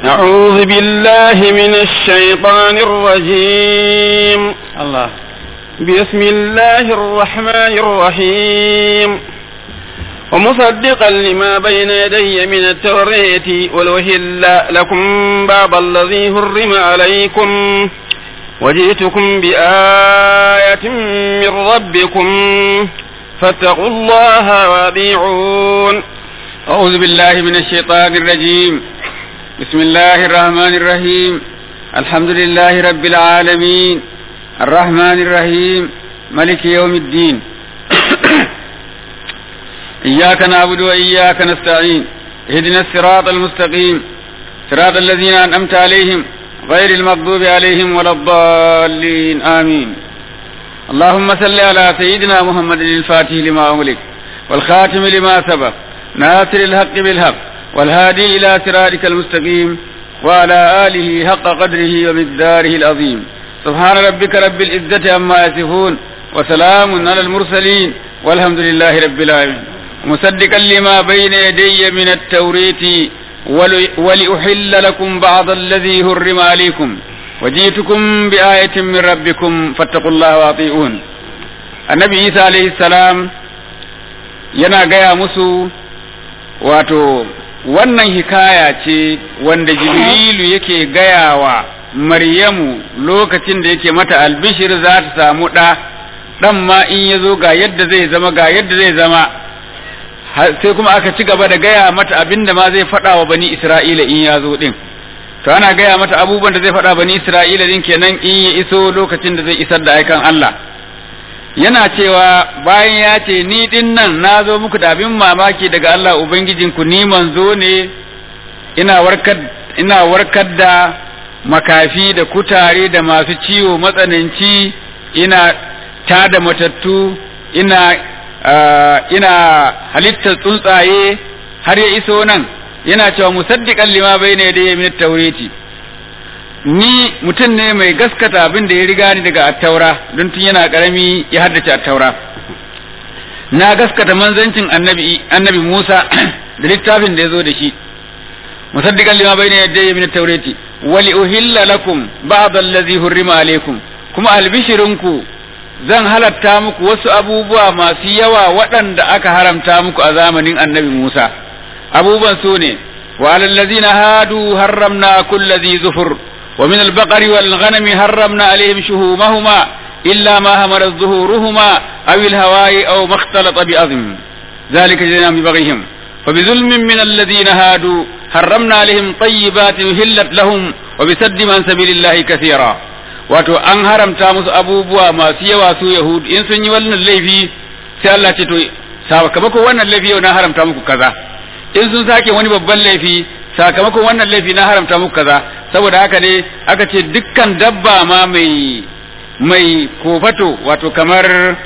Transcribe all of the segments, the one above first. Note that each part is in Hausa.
أعوذ بالله من الشيطان الرجيم الله بسم الله الرحمن الرحيم ومصدقا لما بين يدي من التوراة ولأهل لكم بعض الذي حرم عليكم وجئتكم بآية من ربكم فاتقوا الله وأطيعون أعوذ بالله من الشيطان الرجيم بسم الله الرحمن الرحيم الحمد لله رب العالمين الرحمن الرحيم ملك يوم الدين إياك نعبد وإياك نستعين اهدنا الصراط المستقيم صراط الذين أنعمت عليهم غير المغضوب عليهم ولا الضالين آمين اللهم صل على سيدنا محمد الفاتح لما أغلق والخاتم لما سبق ناصر الحق بالحق والهادي إلى صراطك المستقيم وعلى آله حق قدره ومقداره العظيم سبحان ربك رب العزة عما يصفون وسلام على المرسلين والحمد لله رب العالمين مصدقا لما بين يدي من التوريت ولأحل لكم بعض الذي هرم عليكم وجئتكم بآية من ربكم فاتقوا الله وأطيعون النبي عيسى عليه السلام yana gaya musu wato wannan hikaya ce wanda jibrilu yake gaya wa maryamu lokacin da yake mata albishir za ta samu ɗa ɗan ma in ya zo ga yadda zai zama ga yadda zai zama sai kuma aka ci gaba da gaya mata abin da ma zai faɗa wa bani isra'ila in ya zo ɗin to ana gaya mata abubuwan da zai faɗa bani isra'ila ɗin kenan in ya iso lokacin da zai isar da aikan Allah yana cewa bayan ya ce ni din nan na zo muku da abin mamaki daga Allah Ubangijinku ni manzo ne ina warkar ina warkar da makafi da kutare da masu ciwo matsananci ina tada matattu ina ina halittar tsuntsaye har ya iso nan yana cewa musaddiqan lima bayna yadayya min at-taurati ni mutum ne mai gaskata abin da ya riga ni daga attaura don tun yana karami ya haddace attaura na gaskata manzancin annabi annabi Musa da littafin da ya zo da shi musaddiqan lima bayna yadayya min at-taurati wa li uhilla lakum ba'd allazi hurrima alaykum kuma albishirinku zan halatta muku wasu abubuwa masu yawa waɗanda aka haramta muku a zamanin annabi Musa abubuwan su ne wa alallazina hadu harramna kulli zufur ومن البقر والغنم حرمنا عليهم شهومهما إلا ما همرت ظهورهما أو الهواء أو ما اختلط بأظم ذلك جزيناهم ببغيهم فبظلم من الذين هادوا حرمنا عليهم طيبات هلت لهم وبسد عن سبيل الله كثيرا wato an haramta musu abubuwa masu yawa su yahud in sun yi wannan laifi sai Allah ce to sakamakon wannan laifi yau na haramta muku kaza in sun sake wani babban laifi sakamakon wannan laifi na haramta muku kaza saboda haka ne aka ce dukkan dabba ma mai mai kofato wato kamar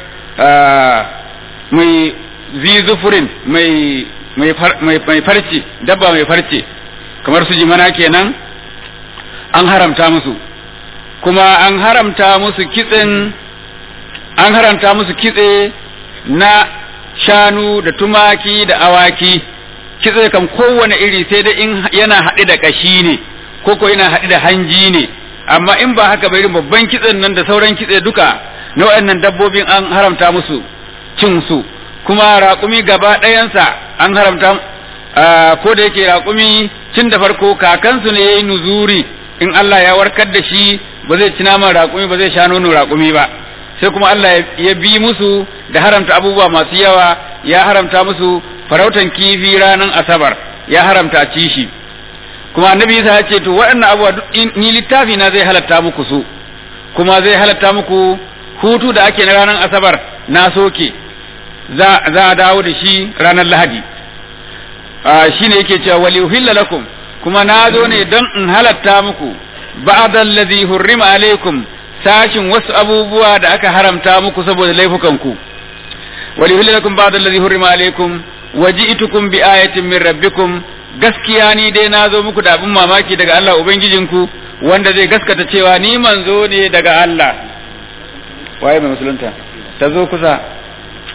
mai zizufurin mai mai farce dabba mai farce kamar su jimana kenan an haramta musu kuma an haramta musu kitsen an haramta musu kitse na shanu da tumaki da awaki kitse kam kowane iri sai dai in yana haɗe da ƙashi ne ko ko yana haɗe da hanji ne amma in ba haka bai babban kitsen nan da sauran kitse duka na waɗannan dabbobin an haramta musu cin su kuma raƙumi gaba ɗayansa an haramta ko da yake raƙumi cin da farko kakansu ne ya yi nuzuri in Allah ya warkar da shi ba zai ci naman raƙumi ba zai sha nono raƙumi ba sai kuma Allah ya bi musu da haramta abubuwa masu yawa ya haramta musu farautan kifi ranar asabar ya haramta ci shi kuma annabi Isa ya ce to waɗannan abubuwa ni littafi na zai halatta muku su kuma zai halatta muku hutu da ake na ranar asabar na soke za a dawo da shi ranar lahadi shi ne yake cewa wali uhilla lakum kuma na zo ne don in halatta muku ba'da allazi hurrima alaikum sashin wasu abubuwa da aka haramta muku saboda laifukanku wali uhilla lakum ba'da allazi hurrima alaikum waji'tukum bi ayatin min rabbikum gaskiya ni dai na zo muku da abin mamaki daga Allah ubangijinku wanda zai gaskata cewa ni manzo ne daga Allah waye mai musulunta ta zo kusa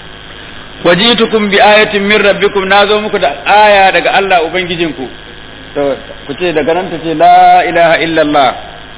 wajitukum bi ayatin min rabbikum nazo muku da aya daga Allah ubangijinku to ku ce daga nan ta ce la ilaha illallah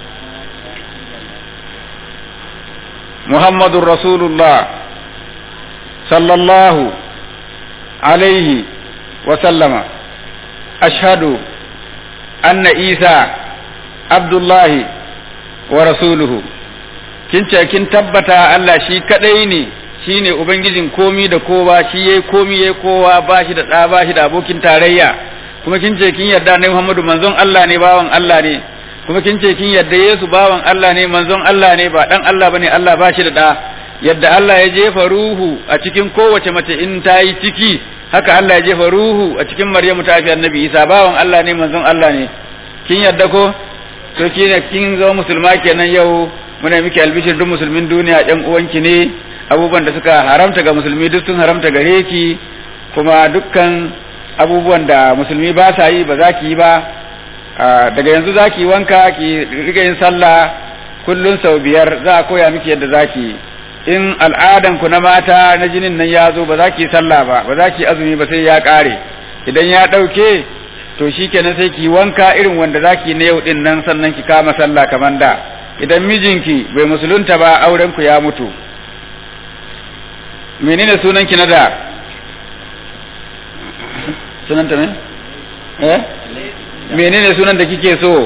muhammadun rasulullah sallallahu alaihi wa sallama ashhadu anna isa abdullahi wa rasuluhu kin ce kin tabbata Allah shi kadai ne shi ne ubangijin komi da kowa shi yayi komi yayi kowa ba shi da ɗa ba shi da abokin tarayya kuma kin ce kin yarda ne Muhammadu manzon Allah ne bawan Allah ne kuma kin ce kin yarda Yesu bawan Allah ne manzon Allah ne ba dan Allah bane Allah ba shi da ɗa yadda Allah ya jefa ruhu a cikin kowace mace in ta yi ciki haka Allah ya jefa ruhu a cikin Maryamu ta fi annabi Isa bawan Allah ne manzon Allah ne kin yarda ko to kin kin zama musulma kenan yau muna miki albishir duk musulmin duniya ɗan uwanki ne abubuwan da suka haramta ga musulmi duk sun haramta gare ki kuma dukkan abubuwan da musulmi ba sa yi ba za ki yi ba daga yanzu za ki wanka ki riga yin sallah kullun sau biyar za a koya miki yadda za ki in al'adan ku na mata na jinin nan ya zo ba za ki sallah ba ba za ki azumi ba sai ya ƙare idan ya ɗauke to shikenan sai ki wanka irin wanda za ki na yau din nan sannan ki kama sallah kamar da idan mijinki bai musulunta ba auren ku ya mutu menene sunan ki na da sunanta ne eh menene sunan da kike so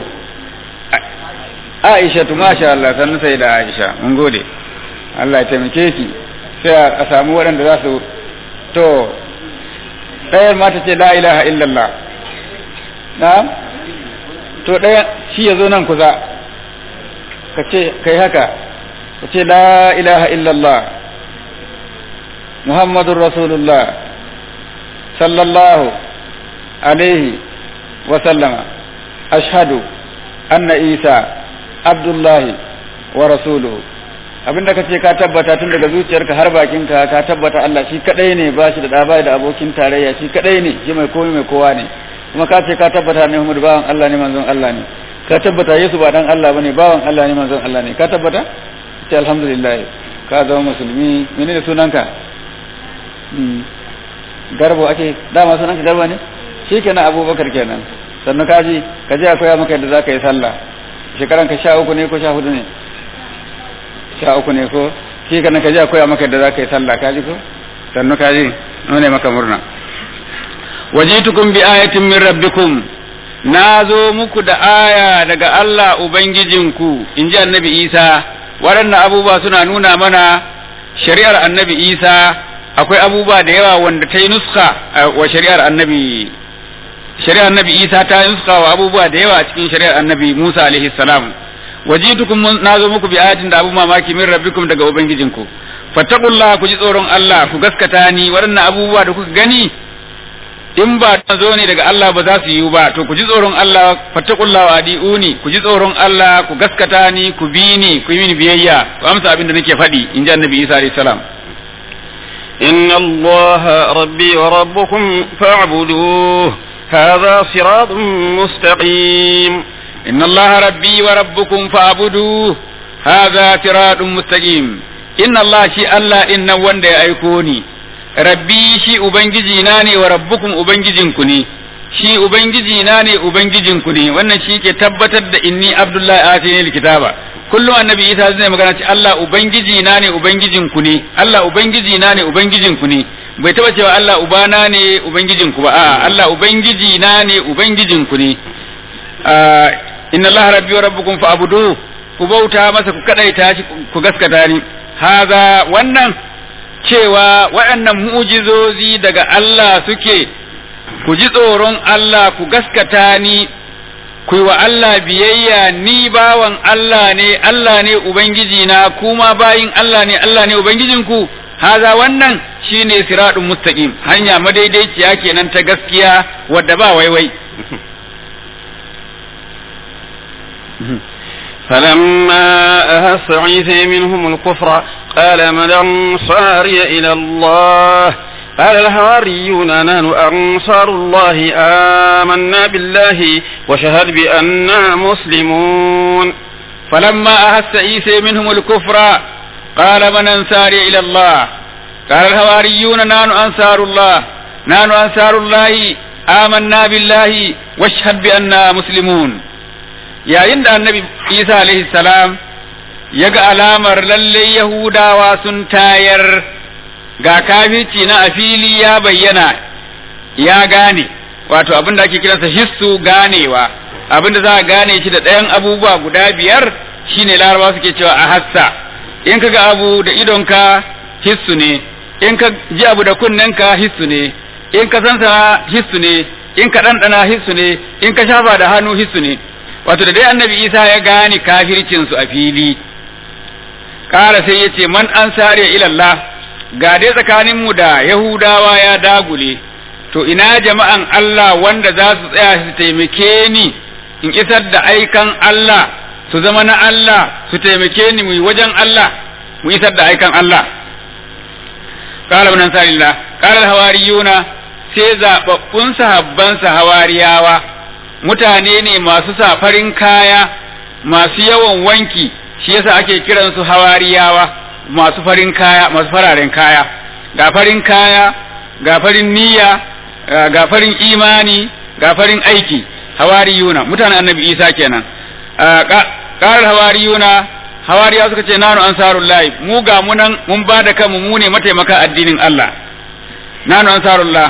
Aisha tu masha Allah sannan sai da Aisha mun gode Allah ya taimake ki sai a samu waɗanda za su to ɗayar mata ce la ilaha illallah na to ɗaya shi ya zo nan kusa ka ce kai haka ka ce la ilaha illallah muhammadun rasulullah sallallahu alaihi wasallama ashhadu anna isa abdullahi wa rasuluhu abinda ka ce ka tabbata tun daga zuciyarka har bakinka ka tabbata Allah shi kadai ne ba shi da ɗaba da abokin tarayya shi kadai ne shi mai komai mai kowa ne kuma ka ce ka tabbata ne Muhammadu bawan Allah ne manzon Allah ne ka tabbata Yesu ba dan Allah bane bawan Allah ne manzon Allah ne ka tabbata ce alhamdulillah ka zama musulmi menene sunanka garbo ake dama sunanka garba ne shi kenan abubakar kenan sannan ka ji ka je a koya maka yadda za ka yi sallah shekaran ka sha uku ne ko sha hudu ne sha uku ne ko shi kenan ka je a koya maka yadda za ka yi sallah ka ji ko sannan ka ji nune maka murna wajitukum bi ayatin min rabbikum na zo muku da aya daga Allah Ubangijinku in ji annabi Isa waɗannan abubuwa suna nuna mana shari'ar annabi Isa akwai abubuwa da yawa wanda ta yi nuska wa shari'ar annabi shari'ar annabi Isa ta yi nuska wa abubuwa da yawa a cikin shari'ar annabi Musa alaihi salam wajitukum na zo muku bi ayatin da abu mamaki min rabbikum daga ubangijinku fattaqullaha ku ji tsoron Allah ku gaskata ni waɗannan abubuwa da kuka gani in ba ta zo ne daga Allah ba za su yiwu ba to ku ji tsoron Allah fattaqullaha wa adiuni ku ji tsoron Allah ku gaskata ni ku bi ni ku yi mini biyayya ku amsa abin da nake faɗi in ji annabi Isa alayhi salam إن الله ربي وربكم فاعبدوه هذا صراط مستقيم إن الله ربي وربكم فاعبدوه هذا صراط مستقيم إن الله شي الله إن وند أيكوني rabbi shi ubangiji na ne wa rabbukum ubangijinku ne shi ubangiji na ne ubangijinku ne wannan shi ke tabbatar da inni abdullahi atini alkitaba kullum annabi isa zai magana ce Allah ubangiji na ne ubangijinku ne Allah ubangiji na ne ubangijinku ne bai taba cewa Allah ubana ne ubangijinku ba a'a Allah ubangiji na ne ubangijinku ne inna Allah rabbi wa rabbukum fa'budu ku bauta masa ku kadaita shi ku gaskata ni haza wannan cewa waɗannan mu'jizozi daga Allah suke ku ji tsoron Allah ku gaskata ni ku wa Allah biyayya ni bawan Allah ne Allah ne ubangiji na kuma bayin Allah ne Allah ne ubangijinku haza wannan shine siradun mustaqim hanya madaidaiciya kenan ta gaskiya wadda ba waiwai فلما أهس عيسى منهم الكفر قال من أنصاري إلى الله قال الحواريون نحن أنصار الله آمنا بالله وشهد بأننا مسلمون فلما أهس عيسى منهم الكفر قال من أنصاري إلى الله قال الحواريون نحن أنصار الله نحن أنصار الله آمنا بالله واشهد بأننا مسلمون yayin da annabi isa alaihi salam ya ga alamar lalle yahudawa sun tayar ga kafirci na a fili ya bayyana ya gane wato abin da ake kiransa hissu ganewa abin da za a gane shi da ɗayan abubuwa guda biyar shine larabawa suke cewa a hassa in ka ga abu da idonka hissu ne in ka ji abu da kunnenka hissu ne in ka sansa hissu ne in ka ɗanɗana hissu ne in ka shafa da hannu hissu ne wato da dai annabi isa ya gane kafircinsu a fili ƙara sai ya ce man an sare ilallah ga dai tsakaninmu da yahudawa ya dagule to ina jama'an Allah wanda za su tsaya su taimake ni in isar da aikan Allah su zama na Allah su taimake ni mu wajen Allah mu isar da aikan Allah qala ibn ansarillah qala al-hawariyuna sai zababbun sahabban hawariyawa mutane ne masu sa farin kaya masu yawan wanki shi yasa ake kiransu hawariyawa masu farin kaya masu fararen kaya ga farin kaya ga farin niyya ga farin imani ga farin aiki hawariyuna mutanen annabi isa kenan karar hawariyuna hawariya suka ce nanu ansarullahi mu ga munan mun ba da kanmu mu ne mataimaka addinin Allah nanu ansarullah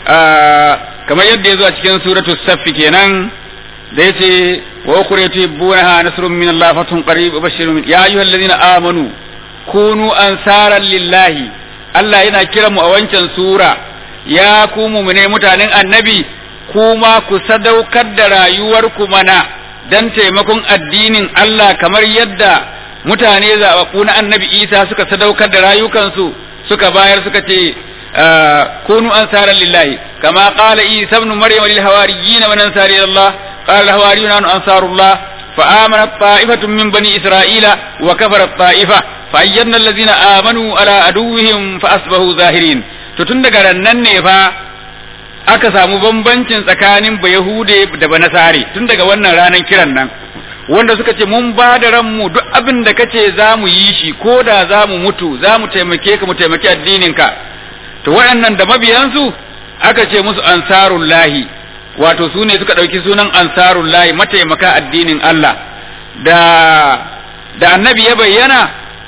kamar yadda ya zo a cikin suratul saffi kenan da yace wa ukhra tuhibbunaha nasrun min Allah fatun qarib bashirun ya ayyuhallazina amanu kunu ansaran lillahi Allah yana kiran mu a wancan sura ya ku mu'mine mutanen annabi kuma ku sadaukar da rayuwarku mana dan taimakon addinin Allah kamar yadda mutane zaɓaɓɓu na annabi Isa suka sadaukar da rayukansu suka bayar suka ce كونوا أنصارا لله كما قال عيسى ابن مريم للحواريين من أنصار إلى الله قال الحواريون أن أنصار الله فآمنت طائفة من بني إسرائيل وكفرت طائفة فأيدنا الذين آمنوا على عدوهم فأصبحوا ظاهرين تتند nan ne fa aka samu bambancin tsakanin ba Yahude da ba Nasare tun daga wannan ranar kiran nan wanda suka ce mun ba da ranmu duk abin da kace za mu yi shi ko da za mu mutu za mu taimake ka mu taimaki addininka to waɗannan da mabiyansu aka ce musu ansarullahi wato su ne suka ɗauki sunan ansarullahi mataimaka addinin Allah da da annabi ya bayyana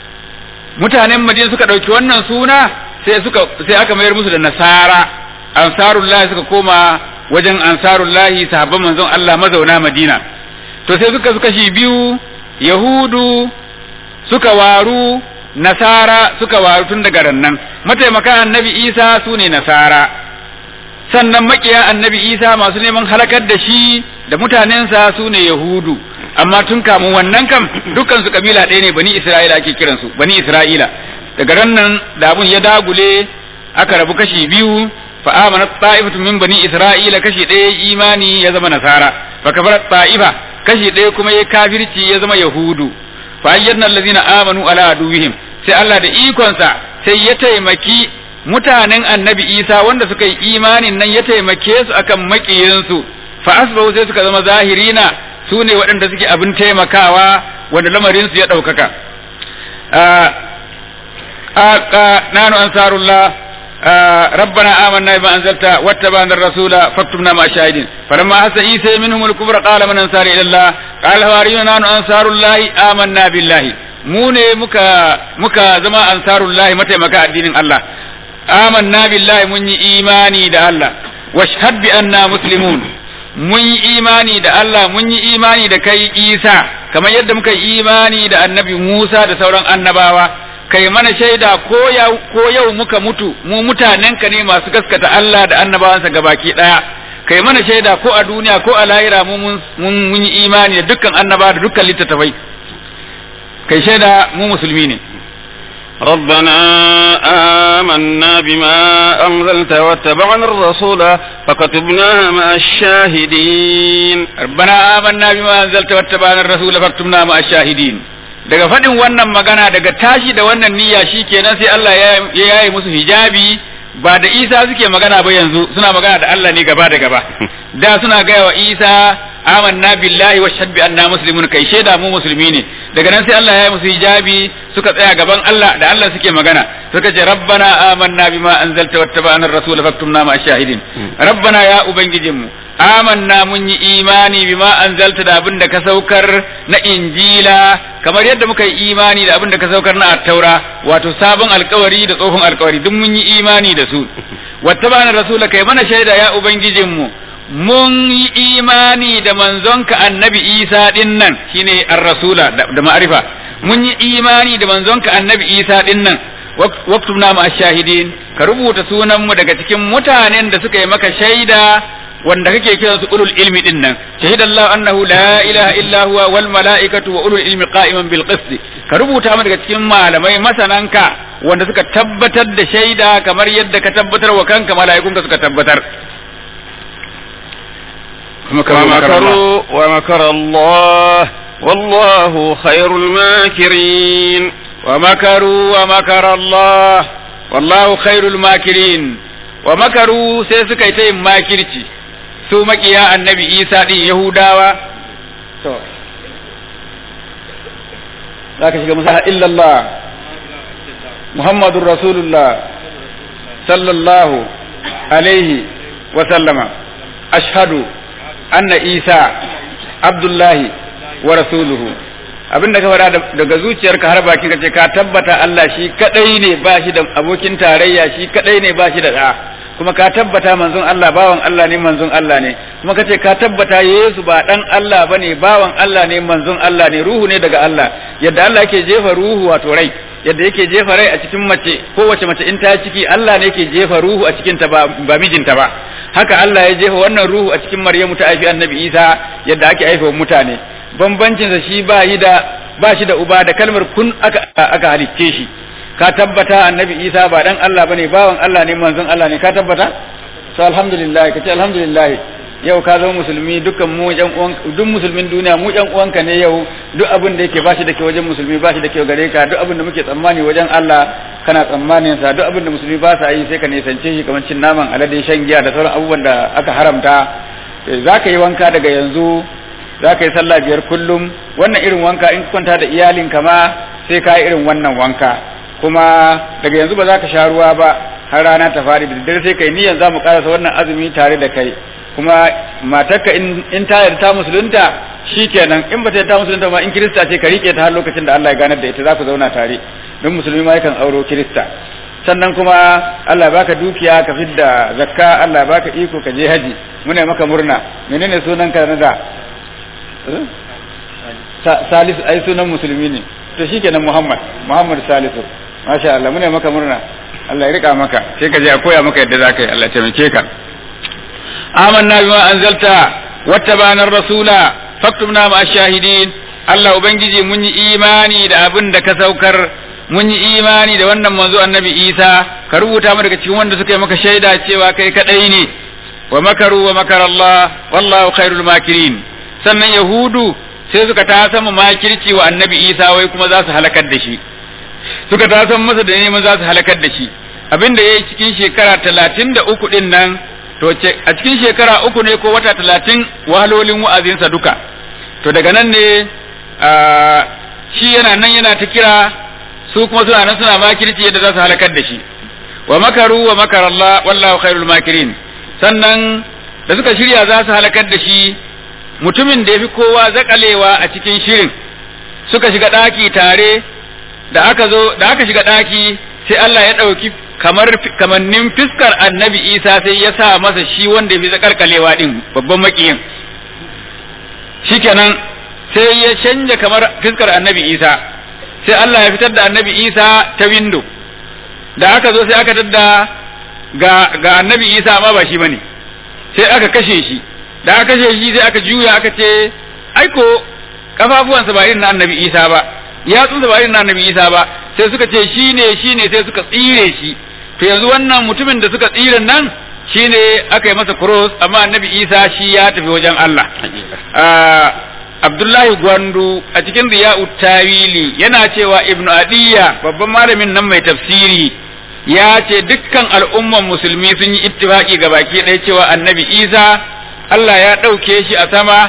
mutanen madina suka ɗauki wannan suna sai suka sai aka mayar musu da nasara ansarullahi suka koma wajen ansarullahi sahabban manzon Allah mazauna madina to sai suka suka shi biyu yahudu suka waru nasara suka waru tun daga rannan mataimakan annabi isa su ne nasara sannan makiya annabi isa masu neman halakar da shi da mutanensa su ne yahudu amma tun kamun wannan kam dukkan su kabila ɗaya ne bani isra'ila ake kiransu bani isra'ila daga rannan da abun ya dagule aka rabu kashi biyu fa amana ta'ifatu min bani isra'ila kashi ɗaya imani ya zama nasara fa kafara ta'ifa kashi ɗaya kuma ya kafirci ya zama yahudu fa ayyadna allazina amanu ala aduwihim sai Allah da ikonsa sai ya taimaki mutanen annabi Isa wanda suka yi imanin nan ya taimake su akan makiyinsu fa asbahu sai suka zama zahirina su ne waɗanda suke abin taimakawa wanda lamarin su ya ɗaukaka nanu ansarullah ربنا آمنا بما أنزلت واتبعنا الرسول فاكتبنا مع الشاهدين فلما أحس عيسى منهم الكفر قال من أنصار إلى الله قال الحواريون نحن أنصار الله آمنا بالله mu ne muka muka zama ansarullahi mataimaka addinin Allah amanna billahi mun yi imani da Allah washhad bi anna muslimun mun yi imani da Allah mun yi imani da kai Isa kamar yadda muka yi imani da annabi Musa da sauran annabawa kai mana shaida ko yau ko yau muka mutu mu mutanenka ne masu gaskata Allah da annabawansa gabaki daya kai mana shaida ko a duniya ko a lahira mu mun yi imani da dukkan annaba da dukkan littattafai kai shaida mu musulmi ne ربنا آمنا بما أنزلت واتبعنا الرسول فكتبنا مع الشاهدين ربنا آمنا بما أنزلت واتبعنا الرسول فاكتبنا مع الشاهدين daga faɗin wannan magana daga tashi da wannan niyya shi kenan sai Allah ya yaye musu hijabi ba da Isa suke magana ba yanzu suna magana da Allah ne gaba da gaba da suna gaya wa Isa amanna billahi wa shahid bi anna muslimun kai shaida mu musulmi ne daga nan sai Allah ya yi musu hijabi suka tsaya gaban Allah da Allah suke magana suka ce rabbana amanna bima anzalta wattaba'na ar-rasul faktumna ma shahidin rabbana ya ubangijinmu amanna mun yi imani bima anzalta da abin da ka saukar na injila kamar yadda muka yi imani da abin da ka saukar na attaura wato sabon alkawari da tsohon alkawari duk mun yi imani da su wattaba'na rasula kai mana shaida ya ubangijinmu mun yi imani da manzonka annabi isa din nan shine ar-rasula da ma'arifa mun yi imani da manzonka annabi isa din nan waktubna ma shahidin ka rubuta sunanmu daga cikin mutanen da suka yi maka shaida wanda kake kiran su ulul ilmi din nan shahidallahu annahu la ilaha illa huwa wal malaikatu wa ulul ilmi qa'iman bil qist ka rubuta mu daga cikin malamai masananka wanda suka tabbatar da shaida kamar yadda ka tabbatar wa kanka mala'ikunka suka tabbatar ومكروا ومكر الله والله خير الماكرين ومكروا ومكر الله والله خير الماكرين ومكروا sai suka yi ta yin makirci su makiya annabi isa din yahudawa to za ka shiga musa illallah muhammadun rasulullah sallallahu alaihi wa sallama ashhadu anna isa abdullahi wa rasuluhu abinda ka faɗa daga zuciyarka har baki ka ce ka tabbata Allah shi kadai ne ba shi da abokin tarayya shi kadai ne ba shi da da kuma ka tabbata manzon Allah bawan Allah ne manzon Allah ne kuma ka ce ka tabbata Yesu ba dan Allah bane bawan Allah ne manzon Allah ne ruhu ne daga Allah yadda Allah yake jefa ruhu wato rai yadda yake jefa rai a cikin mace kowace mace in ta ciki Allah ne yake jefa ruhu a cikin ta ba, ba mijinta ba haka Allah ya jefa wannan ruhu a cikin Maryamu ta haifi Annabi Isa yadda ake haifa mutane bambancin sa shi ba yi da ba shi da uba da kalmar kun aka aka halicce shi ka tabbata Annabi Isa ba dan Allah bane bawan Allah ne manzon Allah ne ka tabbata to alhamdulillah kace alhamdulillah yau ka zama musulmi dukkan mu yan uwan duk musulmin duniya mu yan uwanka ne yau duk abin da yake bashi da ke wajen musulmi bashi da ke gare ka duk abin da muke tsammani wajen Allah kana tsammanin sa duk abin da musulmi ba sa yi sai ka nisance shi kamar cin naman alade shan giya da sauran abubuwan da aka haramta za ka yi wanka daga yanzu za ka yi sallah biyar kullum wannan irin wanka in kwanta da iyalinka ma sai ka yi irin wannan wanka kuma daga yanzu ba za ka sha ruwa ba har rana ta fari da daddare sai kai niyyar za mu karasa wannan azumi tare da kai kuma matarka in ta yarda ta musulunta shikenan in bata yarda ta musulunta ma in kirista ce ka rike ta har lokacin da Allah ya ganar da ita za ku zauna tare don musulmi ma yakan auro kirista sannan kuma Allah ya baka dukiya ka fidda zakka Allah ya baka iko ka je haji muna maka murna menene sunan ka na da Salisu ai sunan musulmi ne to shikenan Muhammad Muhammad Salisu masha Allah muna maka murna Allah ya rika maka sai ka je a koya maka yadda zaka yi Allah ya taimake ka آمنا بما أنزلت واتبعنا الرسول فاكتبنا مع الشاهدين Allah Ubangiji mun yi imani da abin da ka saukar mun yi imani da wannan manzo annabi Isa ka rubuta mu daga cikin wanda suka yi maka shaida cewa kai kadai ne wa makaru wa makar Allah wallahu khairul makirin sannan yahudu sai suka ta sama makirci wa annabi Isa wai kuma za su halakar da shi suka ta san masa da neman za su halakar da shi abin da yayi cikin shekara talatin da uku din nan to a cikin shekara uku ne ko wata talatin wahalolin wa'azinsa duka to daga nan ne shi yana nan yana ta kira su kuma suna nan suna makirci yadda za su halakar da shi wa makaru wa makar Allah wallahu khairul makirin sannan da suka shirya za su halakar da shi mutumin da ya fi kowa zakalewa a cikin shirin suka shiga ɗaki tare da aka zo da aka shiga ɗaki sai Allah ya ɗauki kamar kamannin fiskar annabi isa sai ya sa masa shi wanda ya fi zakalkalewa din babban makiyin shikenan sai ya canja kamar fiskar annabi isa sai Allah ya fitar da annabi isa ta windo da aka zo sai aka tadda ga ga annabi isa amma ba shi bane sai aka kashe shi da aka kashe shi sai aka juya aka ce aiko kafafuwansa ba irin na annabi isa ba yatsunsa ba irin na annabi isa ba sai suka ce shine shine sai suka tsire shi to yanzu wannan mutumin da suka tsire nan shine aka yi masa cross amma annabi isa shi ya tafi wajen Allah Abdullahi Gwandu a cikin Riya'u Tawili yana cewa Ibn Adiyya babban malamin nan mai tafsiri ya ce dukkan al'umman musulmi sun yi ittifaki ga baki ɗaya cewa annabi Isa Allah ya ɗauke shi a sama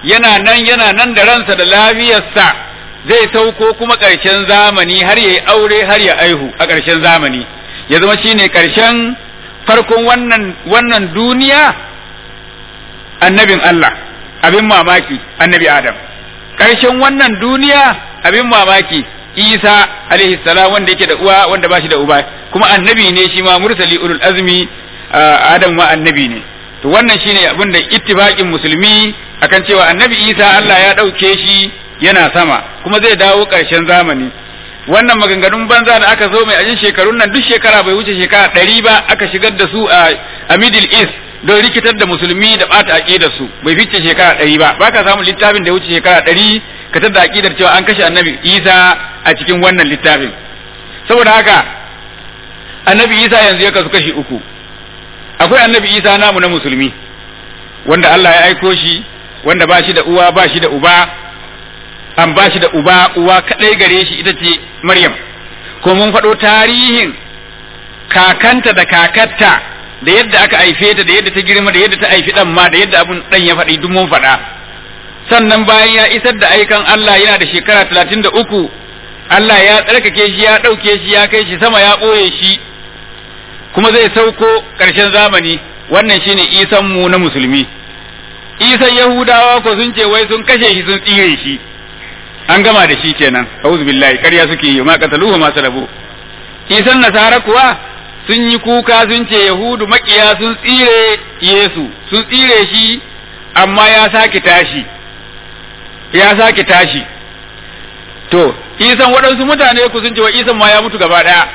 yana nan yana nan da ransa da lafiyarsa zai sauko kuma ƙarshen zamani har ya yi aure har ya aihu a ƙarshen zamani ya zama shine ƙarshen farkon wannan wannan duniya annabin Allah abin mamaki annabi Adam ƙarshen wannan duniya abin mamaki Isa alaihi salam wanda yake da uwa wanda ba shi da uba kuma annabi ne shi ma mursali ulul azmi Adam ma annabi ne to wannan shine abin da ittifaqin musulmi akan cewa annabi Isa Allah ya ɗauke shi yana sama kuma zai dawo ƙarshen zamani wannan maganganun banza da aka zo mai ajin shekarun nan duk shekara bai wuce shekara ɗari ba aka shigar da su a middle east don rikitar da musulmi da ɓata aƙidar su bai fice shekara ɗari ba ba ka samun littafin da ya wuce shekara ɗari ka tada aƙidar cewa an kashe annabi isa a cikin wannan littafin saboda haka annabi isa yanzu ya kasu kashi uku akwai annabi isa namu na musulmi wanda Allah ya aiko shi wanda ba shi da uwa ba shi da uba an ba shi da uba uwa kadai gare shi ita ce Maryam ko mun faɗo tarihin kakanta da kakatta da yadda aka haife ta da yadda ta girma da yadda ta haifi dan ma da yadda abun dan ya faɗi duk mun faɗa sannan bayan ya isar da aikan Allah yana da shekara talatin da uku Allah ya tsarkake shi ya ɗauke shi ya kai shi sama ya ɓoye shi kuma zai sauko ƙarshen zamani wannan shine isan mu na musulmi isan yahudawa ko sun ce wai sun kashe shi sun tsire shi an gama da shi kenan auzu billahi ƙarya suke yi ma qataluhu ma salabu isan nasara kuwa sun yi kuka sun ce yahudu makiya sun tsire yesu sun tsire shi amma ya sake tashi ya sake tashi to isan waɗansu mutane ku sun ce wa isan ma ya mutu gaba ɗaya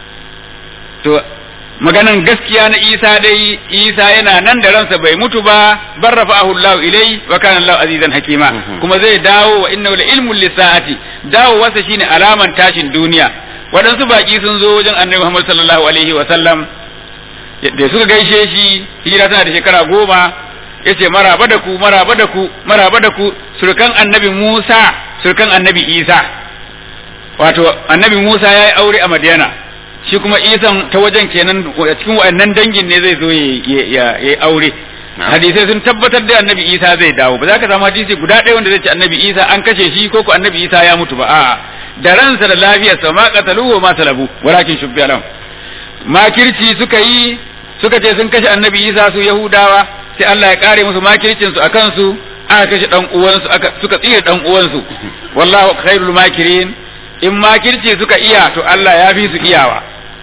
to maganan gaskiya na isa dai isa yana nan da ransa bai mutu ba bar rafa'ahu Allah ilai wa kana Allah azizan hakima kuma zai dawo wa innahu la ilmun lisaati dawo wasa shine alaman tashin duniya waɗansu baki sun zo wajen annabi Muhammad sallallahu alaihi wa sallam da suka gaishe shi hijira tana da shekara goma yace maraba da ku maraba da ku maraba da ku surkan annabi Musa surkan annabi Isa wato annabi Musa ya yi aure a Madiyana shi kuma isan ta wajen kenan cikin wa'annan dangin ne zai zo ya yi aure hadisai sun tabbatar da annabi isa zai dawo ba za ka samu hadisi guda ɗaya wanda zai ce annabi isa an kashe shi ko ko annabi isa ya mutu ba a'a da ransa da lafiyarsa ma qataluhu ma salabu walakin shubbi alam makirci suka yi suka ce sun kashe annabi isa su yahudawa sai Allah ya kare musu makircin su akan su aka kashe dan uwansu aka suka tsire dan uwansu wallahu khairul makirin in makirci suka iya to Allah ya fi su iyawa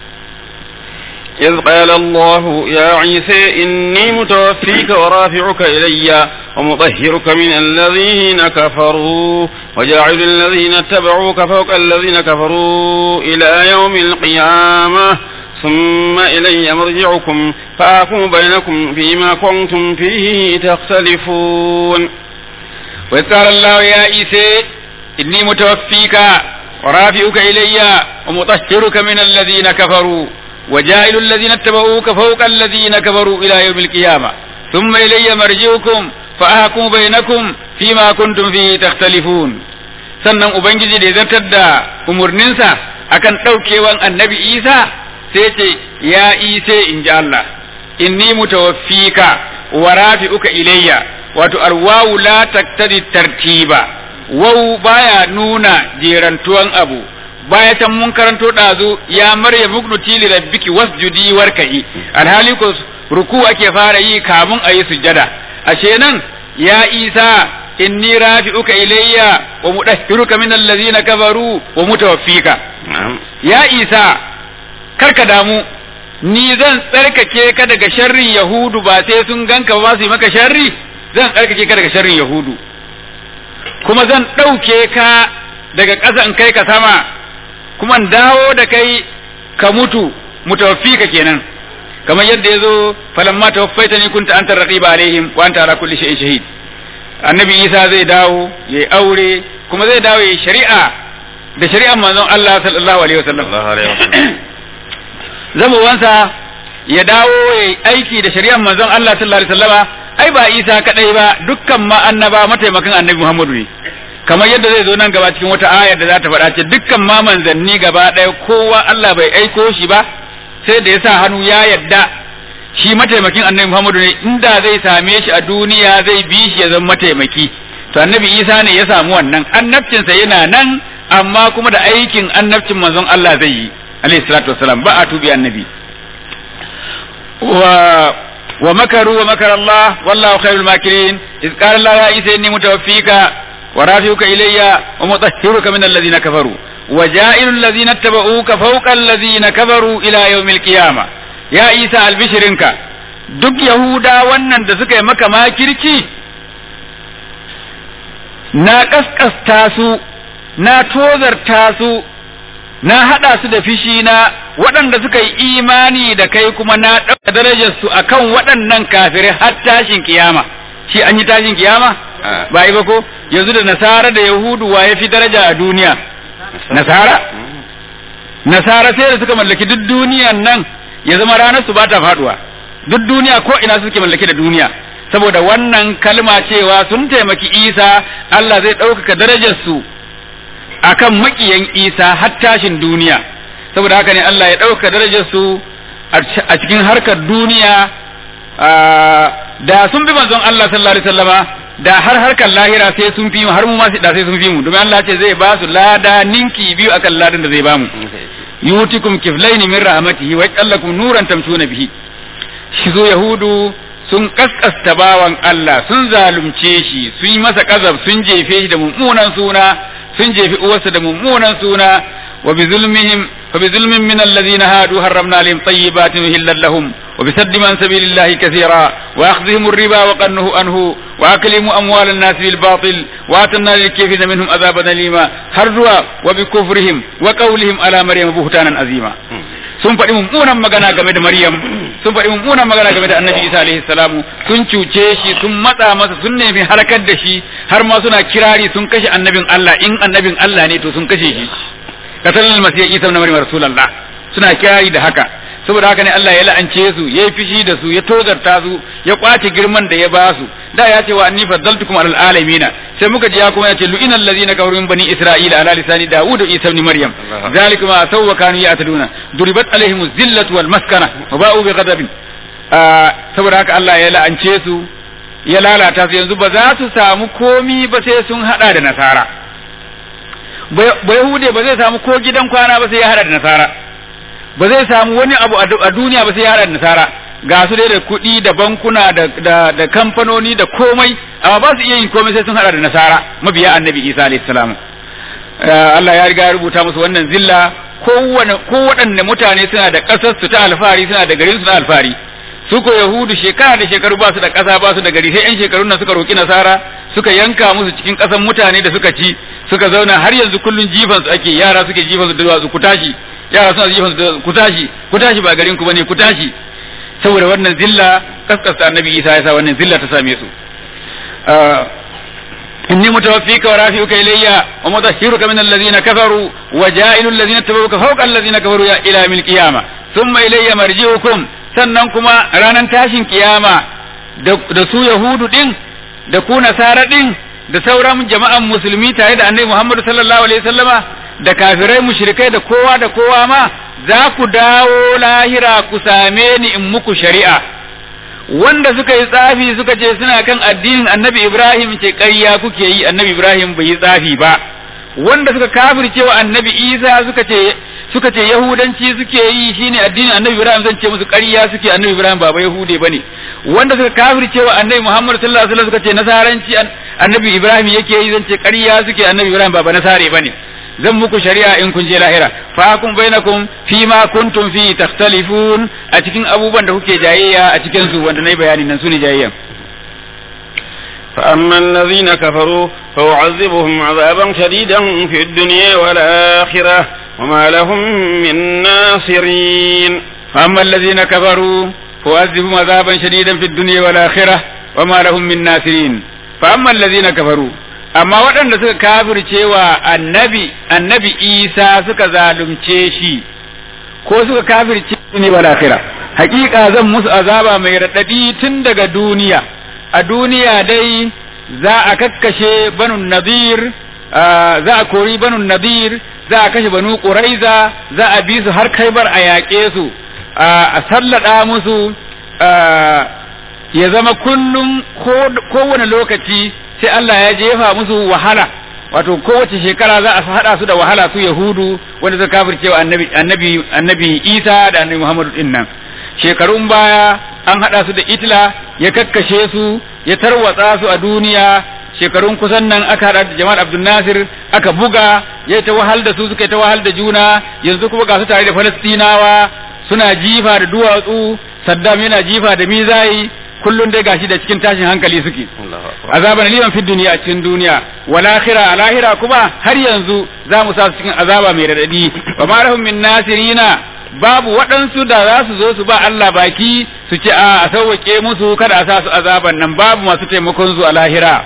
إذ قال الله يا عيسى إني متوفيك ورافعك إلي ومطهرك من الذين كفروا وجاعل الذين اتبعوك فوق الذين كفروا إلى يوم القيامة ثم إلي مرجعكم فأحكم بينكم فيما كنتم فيه تختلفون وإذ قال الله يا عيسى إني متوفيك ورافعك إلي ومطهرك من الذين كفروا وجائل الذين اتبعوك فوق الذين كفروا إلى يوم القيامة ثم إلي مرجعكم فأحكم بينكم فيما كنتم فيه تختلفون sannan ubangiji da ya zartar da umarninsa akan ɗaukewan annabi isa sai ce ya ise in ji Allah inni mutawaffika wa rafi'uka ilayya wato alwawu la taktadi tartiba wau baya nuna jerantuwan abu baya can mun karanto ɗazu ya marya mugnuti li rabbiki wasjudi warka'i alhali ko ruku ake fara yi kamun a yi sujjada ashe nan ya isa inni rafi'uka ilayya wa mudahhiruka min allazina kafaru wa mutawaffika ya isa karka damu ni zan tsarkake ka daga sharrin yahudu ba sai sun ganka ba su yi maka sharri zan tsarkake ka daga sharrin yahudu kuma zan ɗauke ka daga ƙasa in kai ka sama kuma dawo da kai ka mutu mutawaffika kenan kamar yadda yazo falamma tawaffaitani kunta anta raqiba alaihim wa anta ala kulli shay'in shahid annabi Isa zai dawo yayi aure kuma zai dawo yayi shari'a da shari'ar manzon Allah sallallahu alaihi wasallam zama wansa ya dawo yayi aiki da shari'ar manzon Allah sallallahu alaihi wasallama ai ba Isa kadai ba dukkan ma annaba mataimakan annabi Muhammadu ne kamar yadda zai zo nan gaba cikin wata ayar da za ta faɗa ce dukkan ma manzanni gaba ɗaya kowa Allah bai aiko shi ba sai da ya sa hannu ya yadda shi mataimakin annabi Muhammadu ne inda zai same shi a duniya zai bi shi ya zama mataimaki to annabi Isa ne ya samu wannan annabcinsa yana nan amma kuma da aikin annabcin manzon Allah zai yi alayhi salatu wassalam ba a tubi annabi wa wa makaru wa makar Allah wallahu khairul makirin iz qala Allah ya Isa inni mutawaffika wa rafi'uka ilayya wa mutahhiruka min alladhina kafaru wa ja'ilul ladhina ittaba'uka fawqa alladhina kafaru ila yawmil qiyamah ya Isa albishirinka duk Yahuda wannan da suka yi maka makirci na kaskasta su na tozarta su na haɗa su da fishi na waɗanda suka yi imani da kai kuma na ɗauka darajar su akan waɗannan kafirai har tashin kiyama shi an yi tashin kiyama ba yi ba ko yanzu da nasara da yahudu wa ya fi daraja a duniya nasara nasara sai da suka mallaki duk duniyan nan ya zama ranar su ba ta faduwa duk duniya ko ina suke mallaki da duniya saboda wannan kalma cewa sun taimaki isa Allah zai ɗaukaka darajar su akan makiyan isa har tashin duniya saboda haka ne Allah ya ɗauka darajar su a cikin harkar duniya da sun bi manzon Allah sallallahu alaihi wasallama da har harkar lahira sai sun fi mu har mu ma da sai sun fi mu domin Allah ce zai ba su lada ninki biyu akan ladan da zai ba mu yutikum kiflaini min rahmatihi wa yajallakum nuran tamshuna bihi shi zo yahudu sun kaskasta bawan Allah sun zalunce shi sun yi masa kazab sun jefe shi da mummunan suna sun jefi uwarsa da mummunan suna wa bi zulmihim fa bi zulmin min alladhina hadu harramna alaihim tayyibatin uhillat lahum wa bi saddi man sabilillahi kathira wa akhdhihim ar-riba wa qannuhu anhu wa aklimu amwal an-nas bil batil wa atanna lil kafirin minhum adhaban alima har zuwa wa bi kufrihim wa qawlihim ala maryam buhtanan azima sun faɗi mummunan magana game da Maryam sun faɗi mummunan magana game da Annabi Isa alaihi salamu sun cuce shi sun matsa masa sun nemi harkar da shi har ma suna kirari sun kashe annabin Allah in annabin Allah ne to sun kashe shi katal masih Isa ibn Maryam rasulullah suna kirari da haka saboda haka ne Allah ya la'ance su ya yi fishi da su ya tozarta su ya kwace girman da ya ba su da ya ce wa anni faddaltukum alal alamina sai muka ji ya kuma ya ce lu'ina allazina kafaru min bani isra'ila ala lisani daud wa isa ibn maryam zalika ma asaw wa kanu ya'taduna duribat alaihim zillatu wal maskana wa ba'u bi ghadabin saboda haka Allah ya la'ance su ya lalata su yanzu ba za su samu komi ba sai sun hada da nasara ba yahude ba zai samu ko gidan kwana ba sai ya hada da nasara ba zai samu wani abu a duniya ba sai ya hada da nasara ga su dai da kuɗi da bankuna da da da kamfanoni da komai amma ba su iya yin komai sai sun hada da nasara mabiya annabi Isa alayhi salam Allah ya riga ya rubuta musu wannan zilla kowane ko waɗanne mutane suna da ƙasar su ta alfahari suna da garin su na alfahari su ko yahudu shekara da shekaru ba su da ƙasa ba su da gari sai yan shekarun nan suka roki nasara suka yanka musu cikin ƙasan mutane da suka ci suka zauna har yanzu kullun jifan su ake yara suke jifan su da duwatsu ku tashi yara suna jifan su da ku tashi ku tashi ba garin ku bane ku tashi saboda wannan zilla kaskasta annabi Isa ya sa wannan zilla ta same su inni mutawaffika wa rafi'uka ilayya wa mudahhiruka min alladhina kafaru wa ja'ilu alladhina tabauka fawqa alladhina kafaru ya ila mil qiyama thumma ilayya marji'ukum sannan kuma ranan tashin kiyama da su yahudu din da ku nasara din da sauran jama'an musulmi tare da annabi Muhammad sallallahu alaihi wasallama da kafirai mushrikai da kowa da kowa ma za ku dawo lahira ku same ni in muku shari'a wanda suka yi tsafi suka ce suna kan addinin annabi Ibrahim ce ƙarya kuke yi annabi Ibrahim bai yi tsafi ba wanda suka kafirce wa annabi Isa suka ce suka ce yahudanci suke yi shine addinin annabi Ibrahim zan ce musu ƙarya suke annabi Ibrahim ba ba yahude bane wanda suka kafirce wa annabi Muhammad sallallahu alaihi wasallam suka ce nasaranci annabi Ibrahim yake yi zan ce ƙarya suke annabi Ibrahim ba ba nasare bane zan muku shari'a in kun je lahira fa kun bainakum fi ma kuntum fi takhtalifun a cikin abubuwan da kuke jayayya a cikin su wanda nayi bayani nan sune jayayya فأما الذين كفروا فأعذبهم عذابا شديدا في الدنيا والآخرة وما لهم من ناصرين فأما الذين كفروا فأعذبهم عذابا شديدا في الدنيا والآخرة وما لهم من ناصرين فأما الذين كفروا amma waɗanda suka kafirce wa annabi annabi isa suka zalunce shi ko suka kafirce ne wal akhirah hakika zan musu azaba mai raɗaɗi tun daga duniya a duniya dai za a kakkashe banu nadir za a kori banu nadir za a kashe banu quraiza za a bi su har kaibar a yaƙe su a sallada musu ya zama kullum kowane lokaci sai Allah ya jefa musu wahala wato kowace shekara za a hada su da wahala su yahudu wanda suka kafirce wa annabi annabi annabi Isa da annabi Muhammadu din nan shekarun baya an hada su da Itla ya kakkashe su ya tarwatsa su a duniya shekarun kusan nan aka hada da Jamal Abdul Nasir aka buga ya ta wahal da su suka ta wahal da juna yanzu kuma ga su tare da Falastinawa suna jifa da duwatsu Saddam yana jifa da mizai kullun dai gashi da cikin tashin hankali suke azaban liman fi duniya cikin duniya wal akhira al akhira kuma har yanzu za mu sa su cikin azaba mai radadi wa ma lahum min nasirina babu waɗansu da za su zo su ba Allah baki su ce a a sauwake musu kada a sa su azaban nan babu masu taimakon su a lahira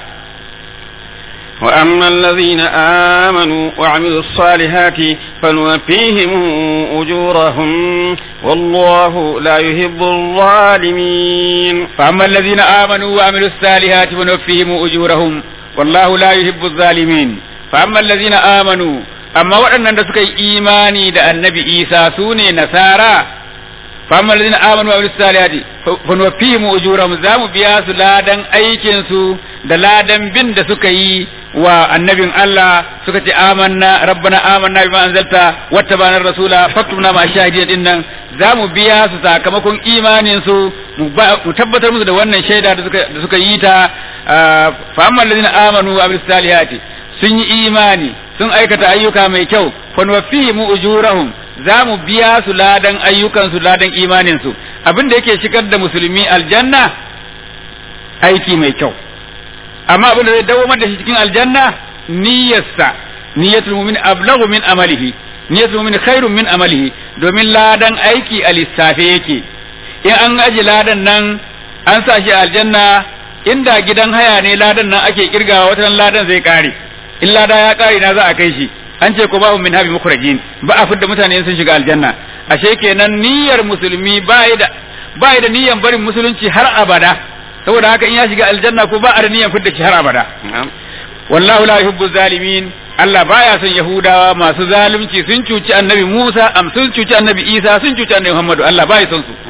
وأما الذين آمنوا وعملوا الصالحات فنوفيهم أجورهم والله لا يحب الظالمين فأما الذين آمنوا وعملوا الصالحات فنوفيهم أجورهم والله لا يحب الظالمين فأما الذين آمنوا أما وأن سكي إيماني دا النبي إيسى سوني نسارا فأما الذين آمنوا وعملوا الصالحات فنوفيهم أجورهم زام بياس لادن أيكنسو da ladan bin da suka yi wa annabin Allah suka ce amanna rabbana amanna bima anzalta wattabana rasula faktubna ma shahidin din nan zamu biya su sakamakon imanin su mu tabbatar musu da wannan shaida da suka da suka yi ta fa amma alladhina amanu wa amilus salihati sun yi imani sun aikata ayyuka mai kyau fa nuwaffihim ujurahum zamu biya su ladan ayyukan su ladan imanin su abin da yake shigar da musulmi aljanna aiki mai kyau amma abin da zai dawo da shi cikin aljanna niyyarsa niyyatul mu'min ablagu min amalihi niyyatul mu'min khairun min amalihi domin ladan aiki a lissafe yake in an aji ladan nan an sa shi aljanna inda gidan haya ne ladan nan ake kirgawa wata ladan zai kare in lada ya kare na za a kai shi an ce ko ba min habi mukhrajin ba a fidda mutane sun shiga aljanna ashe kenan niyyar musulmi ba da ba da niyyar barin musulunci har abada saboda haka in ya shiga aljanna ko ba a da niyyar fidda shi har abada wallahu la yuhibbu zalimin Allah baya son Yahudawa masu zalunci sun cuci annabi Musa am sun cuci annabi Isa sun cuci annabi Muhammadu Allah baya son su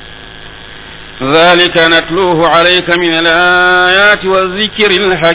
ذلك نتلوه عليك من الآيات والذكر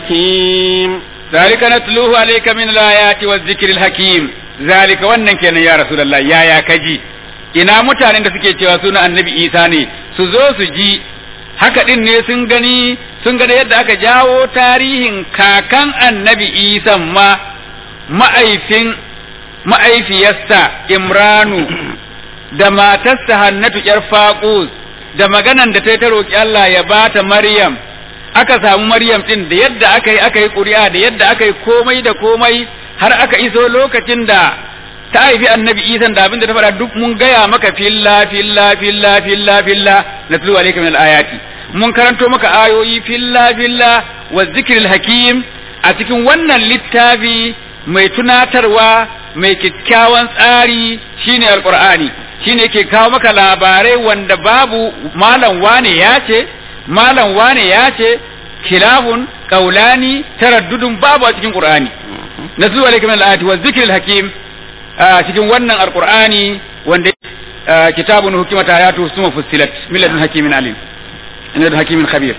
الحكيم ذلك نتلوه عليك من الآيات والذكر الحكيم ذلك wannan kenan ya Rasulullah ya ya kaji ina mutanen da suke cewa suna annabi Isa ne su zo su ji haka din ne sun gani sun gani yadda aka jawo tarihin kakan annabi Isa ma ma'aifin ma'aifiyarsa Imranu da matarsa Hannatu ƴar Faqus da maganan da ta ta roƙi Allah ya bata Maryam aka samu Maryam din da yadda aka yi aka yi ƙuri'a da yadda aka yi komai da komai har aka iso lokacin da ta haifi annabi Isa da abin da ta faɗa duk mun gaya maka filla filla filla filla filla natlu alayka min ayati mun karanto maka ayoyi filla filla wa zikril hakim a cikin wannan littafi mai tunatarwa mai kyakkyawan tsari shine alqur'ani shine ke kawo maka labarai wanda babu malam wane ya ce malam wane ya ce khilafun qaulani taraddudun babu a cikin qur'ani nazu alayka min al-ayati wa zikril hakim a cikin wannan alqur'ani wanda kitabun hukimat ayatu suma fussilat min ladun hakimin alim min ladun hakimin khabir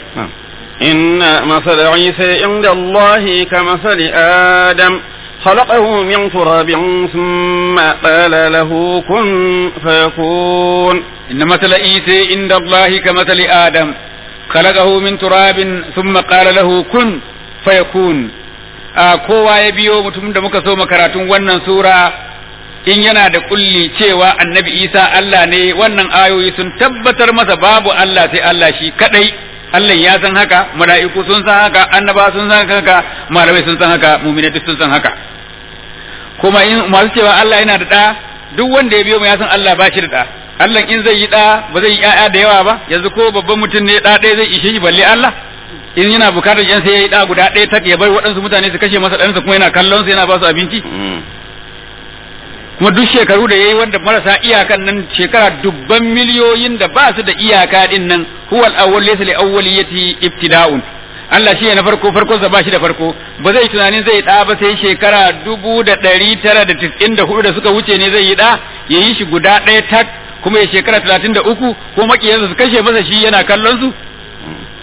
إن مثل عيسى عند الله كمثل آدم خلقه من تراب ثم قال له كن فيكون إن مثل عيسى عند الله كمثل آدم خلقه من تراب ثم قال له كن فيكون a kowa ya biyo mutum da muka so makaratun wannan sura in yana da kulli cewa annabi isa Allah ne wannan ayoyi sun tabbatar masa babu Allah sai Allah shi kadai Allah ya san haka mala'iku sun san haka annaba sun san haka malamai sun san haka mu'minai sun san haka kuma in masu cewa Allah yana da da duk wanda ya biyo mu ya san Allah ba shi da da Allah in zai yi da ba zai yi ƴaƴa da yawa ba yanzu ko babban mutum ne da ɗaya zai ishe shi balle Allah in yana bukatar yan sai ya yi da guda ɗaya tak ya bar waɗansu mutane su kashe masa ɗansa kuma yana kallon su yana ba su abinci kuma duk shekaru da yayi wanda marasa iyakan nan shekara dubban miliyoyin da ba su da iyaka din nan huwal awwal laysa li awwaliyati ibtida'un Allah shi ne na farko farko sa ba shi da farko ba zai tunanin zai da ba sai shekara dubu da ɗari tara da tis'in da hudu da suka wuce ne zai yi da ya yi shi guda ɗaya tak kuma ya shekara talatin da uku ko makiyansa su kashe masa shi yana kallon su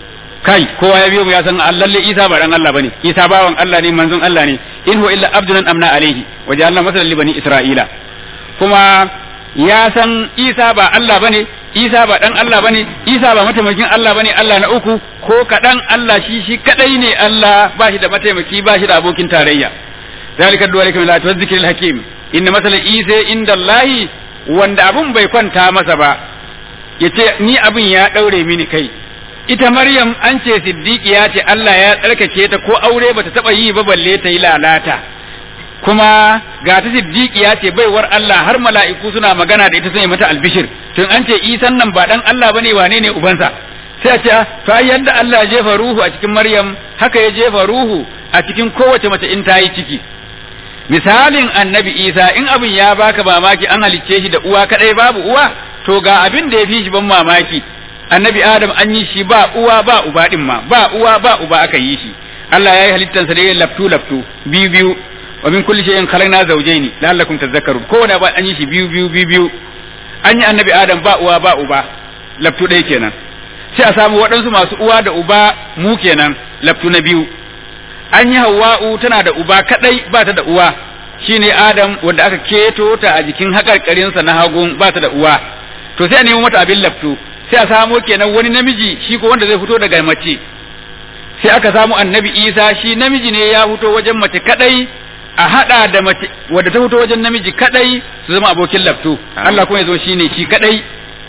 kai kowa ya biyo mu ya san lalle Isa ba dan Allah bane Isa bawan Allah ne manzon Allah ne in huwa illa abdun amna alaihi wa ja'alna masalan li bani isra'ila kuma ya san Isa ba Allah bane Isa ba dan Allah bane Isa ba mataimakin Allah bane Allah na uku ko kadan Allah shi shi kadai ne Allah ba shi da mataimaki ba shi da abokin tarayya zalika duwalika min ayati dhikril hakim inna masalan Isa inda Allah wanda abun bai kwanta masa ba yace ni abin ya daure mini kai ita Maryam an ce siddiqiya ce Allah ya tsarkake ta ko aure bata taba yi ba balle ta yi lalata kuma ga ta siddiqiya ce baiwar Allah har mala'iku suna magana da ita sun yi mata albishir tun an ce isan nan ba dan Allah bane wane ne ubansa sai a ce to ai yanda Allah ya jefa ruhu a cikin Maryam haka ya jefa ruhu a cikin kowace mace in ta yi ciki misalin annabi Isa in abin ya baka mamaki an halicce shi da uwa kadai babu uwa to ga abin da ya fi shi ban mamaki annabi Adam an yi shi ba uwa ba uba din ma ba uwa ba uba aka yi shi Allah ya yi halittansa da laftu laftu biyu biyu wa min kulli shay'in khalaqna zawjayn la'allakum tadhakkarun kowane ba an yi shi biyu biyu biyu biyu an yi annabi Adam ba uwa ba uba laftu ɗaya kenan sai a samu waɗansu masu uwa da uba mu kenan laftu na biyu an yi Hawwa'u tana da uba kadai ba ta da uwa shine Adam wanda aka keto ta a jikin hakarkarinsa na hagun ba ta da uwa to sai a nemo mata abin laftu sai a samo kenan wani namiji shi ko wanda zai fito daga mace sai aka samu annabi isa shi namiji ne ya fito wajen mace kadai a hada da mace wadda ta fito wajen namiji kadai su zama abokin laftu Allah kuma ya zo shine shi kadai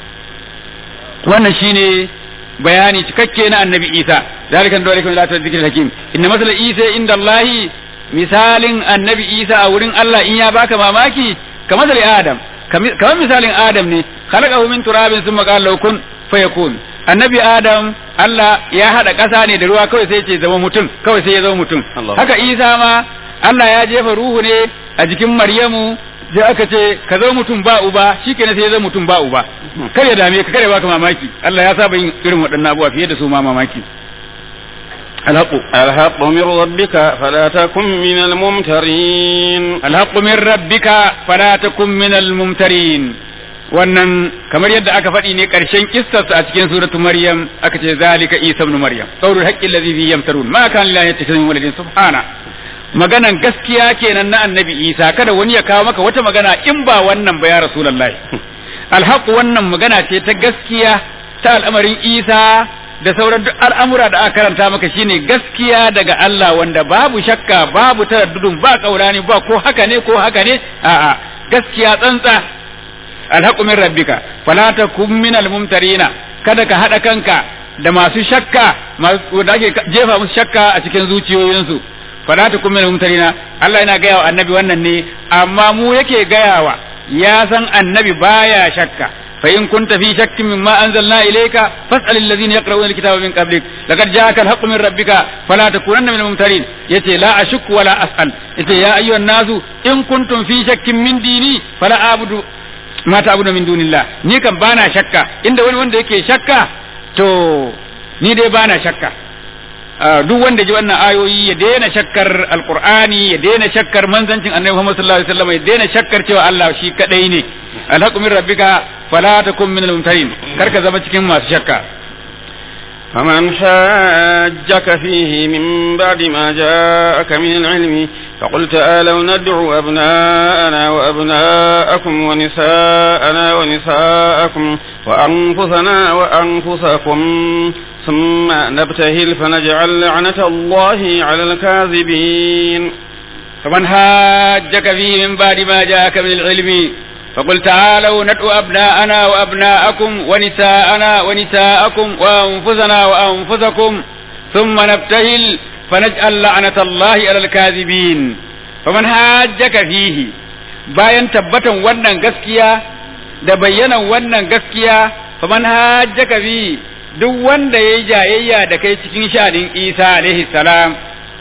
wannan shine bayani cikakke na annabi isa zalikan dole kuma lati zikril hakim inna masala isa inda Allah misalin annabi isa a wurin Allah in ya baka mamaki kamar adam kamar misalin adam ne khalaqahu min turabin thumma qala lahu kun fayakun annabi adam Allah ya hada ƙasa ne da ruwa kawai sai ce zama mutum kawai sai ya zama mutum haka Isa ma Allah ya jefa ruhu ne a jikin Maryamu sai aka ce ka zama mutum ba uba shikenan sai ya zama mutum ba uba kar ya dame ka kar ya baka mamaki Allah ya saba yin irin waɗannan abubuwa fiye da su ma mamaki الحق الحق من ربك فلا تكن من الممترين الحق من ربك فلا تكن من الممترين wannan kamar yadda aka faɗi ne ƙarshen kissarsa a cikin suratu maryam aka ce zalika isa ibn maryam qawlul haqqi alladhi fihi yamtarun ma kana lillahi yattakhidhu waladin subhana maganan gaskiya kenan na annabi isa kada wani ya kawo maka wata magana in ba wannan ba ya rasulullahi alhaq wannan magana ce ta gaskiya ta al'amarin isa da sauran duk al'amura da aka karanta maka shine gaskiya daga Allah wanda babu shakka babu taraddudun ba kaurani ba ko haka ne ko haka ne a'a gaskiya tsantsa alhaqu min rabbika fala takum min almumtarina kada ka hada kanka da masu shakka masu da ake jefa musu shakka a cikin zuciyoyinsu fala takum min almumtarina Allah yana gaya wa annabi wannan ne amma mu yake gayawa ya san annabi baya shakka فإن كنت في شك مما أنزلنا إليك فاسأل الذين يقرؤون الكتاب من قبلك لقد جاءك الحق من ربك فلا تكونن من الممترين يتي لا أشك ولا أسأل يتي يا أيها الناس إن كنتم في شك من ديني فلا أعبد ما تعبد من دون الله ni kan bana shakka inda wani wanda yake shakka to ni dai bana shakka duk wanda ji wannan ayoyi ya daina shakkar alqur'ani ya daina shakkar manzancin annabi Muhammad sallallahu alaihi wasallam ya daina shakkar cewa Allah shi kadai ne alhaqu min rabbika fala takun min almumtarin karka zama cikin masu shakka فمن حاجك فيه من بعد ما جاءك من العلم فقل تعالوا ندعو أبناءنا وأبناءكم ونساءنا ونساءكم وأنفسنا وأنفسكم ثم نبتهل فنجعل لعنة الله على الكاذبين فمن حاجك فيه من بعد ما جاءك من العلم فقل تعالوا ندعو أبناءنا وأبناءكم ونساءنا ونساءكم وأنفسنا وأنفسكم ثم نبتهل فنجعل لعنة الله على الكاذبين فمن حاجك فيه bayan tabbatan wannan gaskiya da bayyanan wannan gaskiya faman hajjaka fi duk wanda yayi jayayya da kai cikin sha'anin Isa alaihi salam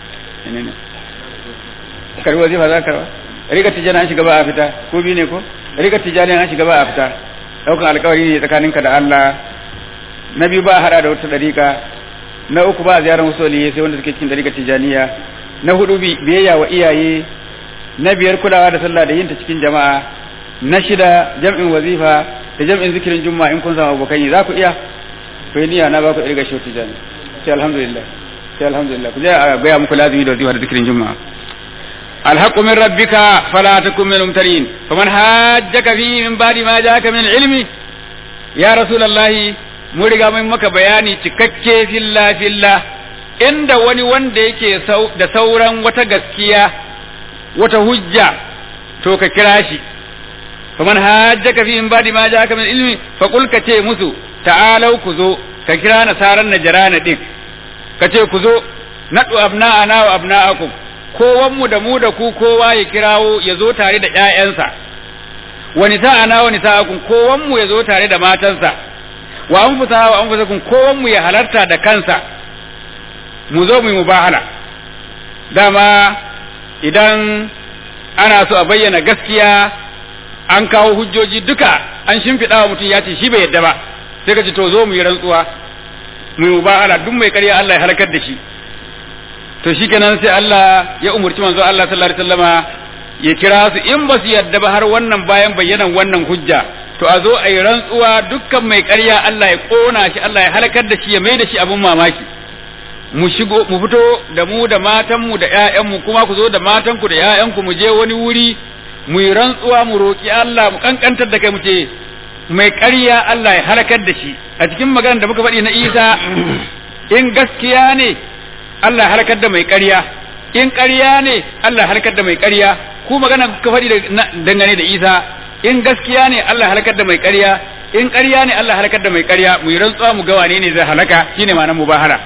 karwa zai fa za karwa rika tijana an shiga ba a fita ko bi ne ko rika tijani an shiga ba a fita daukan alkawari ne tsakaninka da Allah na biyu ba a hada da wata dariƙa na uku ba a ziyarar wasu waliyai sai wanda suke cikin dariƙar tijaniya na hudu biyayya wa iyaye na biyar kulawa da sallah da yin ta cikin jama'a na shida jam'in wazifa da jam'in zikirin juma'a in kun samu abokan yi za ku iya to niyya na ba ku irga shi tijani sai alhamdulillah sai alhamdulillah ku je a gaya muku lazimi da wazifa da zikirin juma'a الحق من ربك فلا تكن من الممترين فمن حاجك فيه من بعد ما جاءك من العلم يا رسول الله mun riga mun maka bayani cikakke filla filla inda wani wanda yake da sauran wata gaskiya wata hujja to ka kira shi faman hajjaka fi in badi ma jaka min ilmi fa qul ka ce musu ta'alau ku zo ka kira nasaran najrana din ka ce ku zo nadu abna'ana wa abna'akum kowan mu da mu da ku kowa ya kirawo ya zo tare da ƴaƴansa wa nisa'ana wa nisa'akum kowan mu ya zo tare da matansa wa anfusa wa anfusakum kowan mu ya halarta da kansa mu zo mu yi mubahala dama idan ana so a bayyana gaskiya an kawo hujjoji duka an shimfiɗa wa mutum ya ce shi bai yadda ba sai ka ce to zo mu yi rantsuwa mu yi mubahala duk mai ƙarya Allah ya halakar da shi to shikenan sai Allah ya umurci manzo Allah sallallahu alaihi wasallama ya kira su in ba su yadda ba har wannan bayan bayyanan wannan hujja to a zo a yi rantsuwa dukkan mai ƙarya Allah ya ƙona shi Allah ya halakar da shi ya mai da shi abin mamaki mu shigo mu fito da mu da matanmu da ƴaƴanmu kuma ku zo da matanku da ƴaƴanku mu je wani wuri mu yi rantsuwa mu roƙi Allah mu kankantar da kai mu ce mai ƙarya Allah ya halakar da shi a cikin maganar da muka faɗi na Isa in gaskiya ne Allah ya halakar da mai ƙarya in ƙarya ne Allah ya halakar da mai ƙarya ku magana kuka faɗi dangane da Isa in gaskiya ne Allah halakar da mai ƙarya in ƙarya ne Allah halakar da mai ƙarya mu yi rantsuwa mu ga wane ne zai halaka shine ma'anar mubahara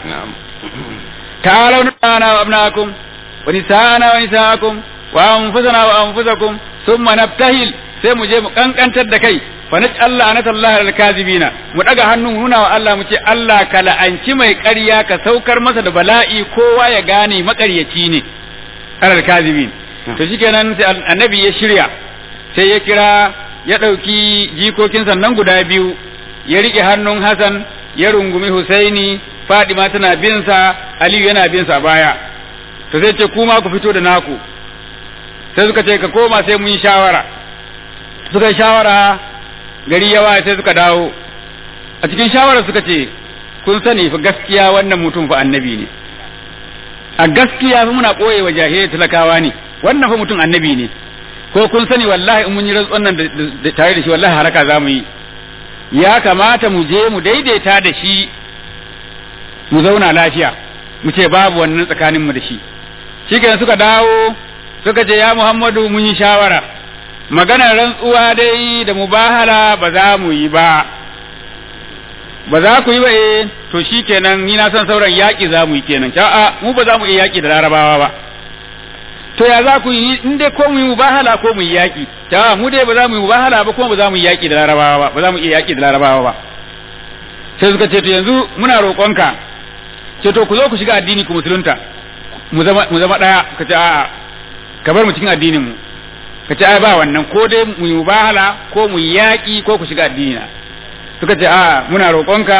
ta'alu nana wa abnaakum wa nisana wa nisaakum wa anfusana wa anfusakum thumma nabtahil sai mu je mu kankantar da kai fa naj'al anatallahi al kazibina mu daga hannu nuna wa Allah mu ce Allah ka la'anci mai ƙarya ka saukar masa da bala'i kowa ya gane maƙaryaci ne alal kazibin to shikenan sai annabi ya shirya sai ya kira ya ɗauki jikokin sannan guda biyu ya riƙe hannun Hassan ya rungumi Husaini Fadima tana binsa Aliyu yana binsa baya to sai ce kuma ku fito da naku sai suka ce ka koma sai mun yi shawara suka yi shawara gari yawa sai suka dawo a cikin shawara suka ce kun sani fa gaskiya wannan mutum fa annabi ne a gaskiya fa muna ɓoye wa jahilai talakawa ne wannan fa mutum annabi ne ko kun sani wallahi in mun yi rantsuwan nan tare da shi wallahi haraka za mu yi ya kamata mu je mu daidaita da shi mu zauna lafiya mu ce babu wannan tsakanin mu da shi shikenan suka dawo suka ce ya Muhammadu mun yi shawara maganar rantsuwa dai da mubahala ba za mu yi ba ba za ku yi ba eh to shikenan ni na san sauran yaƙi za mu yi kenan a'a mu ba za mu iya yaƙi da larabawa ba to ya za ku yi in dai ko mu yi mubahala ko mu yi yaƙi ta mu dai ba za mu yi mubahala ba kuma ba za mu yi yaƙi da larabawa ba ba za mu iya yaƙi da larabawa ba sai suka ce to yanzu muna roƙonka ce to ku zo ku shiga addini ku musulunta mu zama mu zama daya ka ce a'a ka bar mu cikin addinin mu ka ce ai ba wannan ko dai mu yi mubahala ko mu yi yaƙi ko ku shiga addini na suka ce a'a muna roƙonka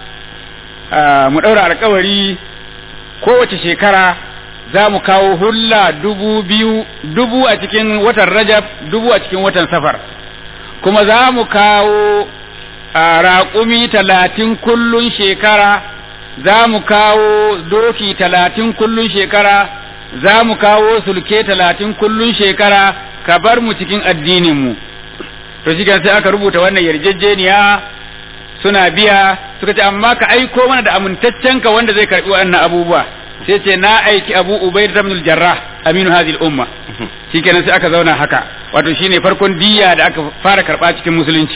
mu ɗaura alƙawari kowace shekara za mu kawo hulla dubu biyu dubu a cikin watan rajab dubu a cikin watan safar kuma za mu kawo raƙumi talatin kullun shekara za mu kawo doki talatin kullun shekara za mu kawo sulke talatin kullun shekara ka bar mu cikin addininmu to shi sai aka rubuta wannan yarjejeniya suna biya suka ce amma ka aiko mana da amintaccenka wanda zai karbi wannan abubuwa sai ce na aiki abu ubaid ibn al-jarrah aminu hadhihi al-umma shikenan sai aka zauna haka wato shine farkon diya da aka fara karba cikin musulunci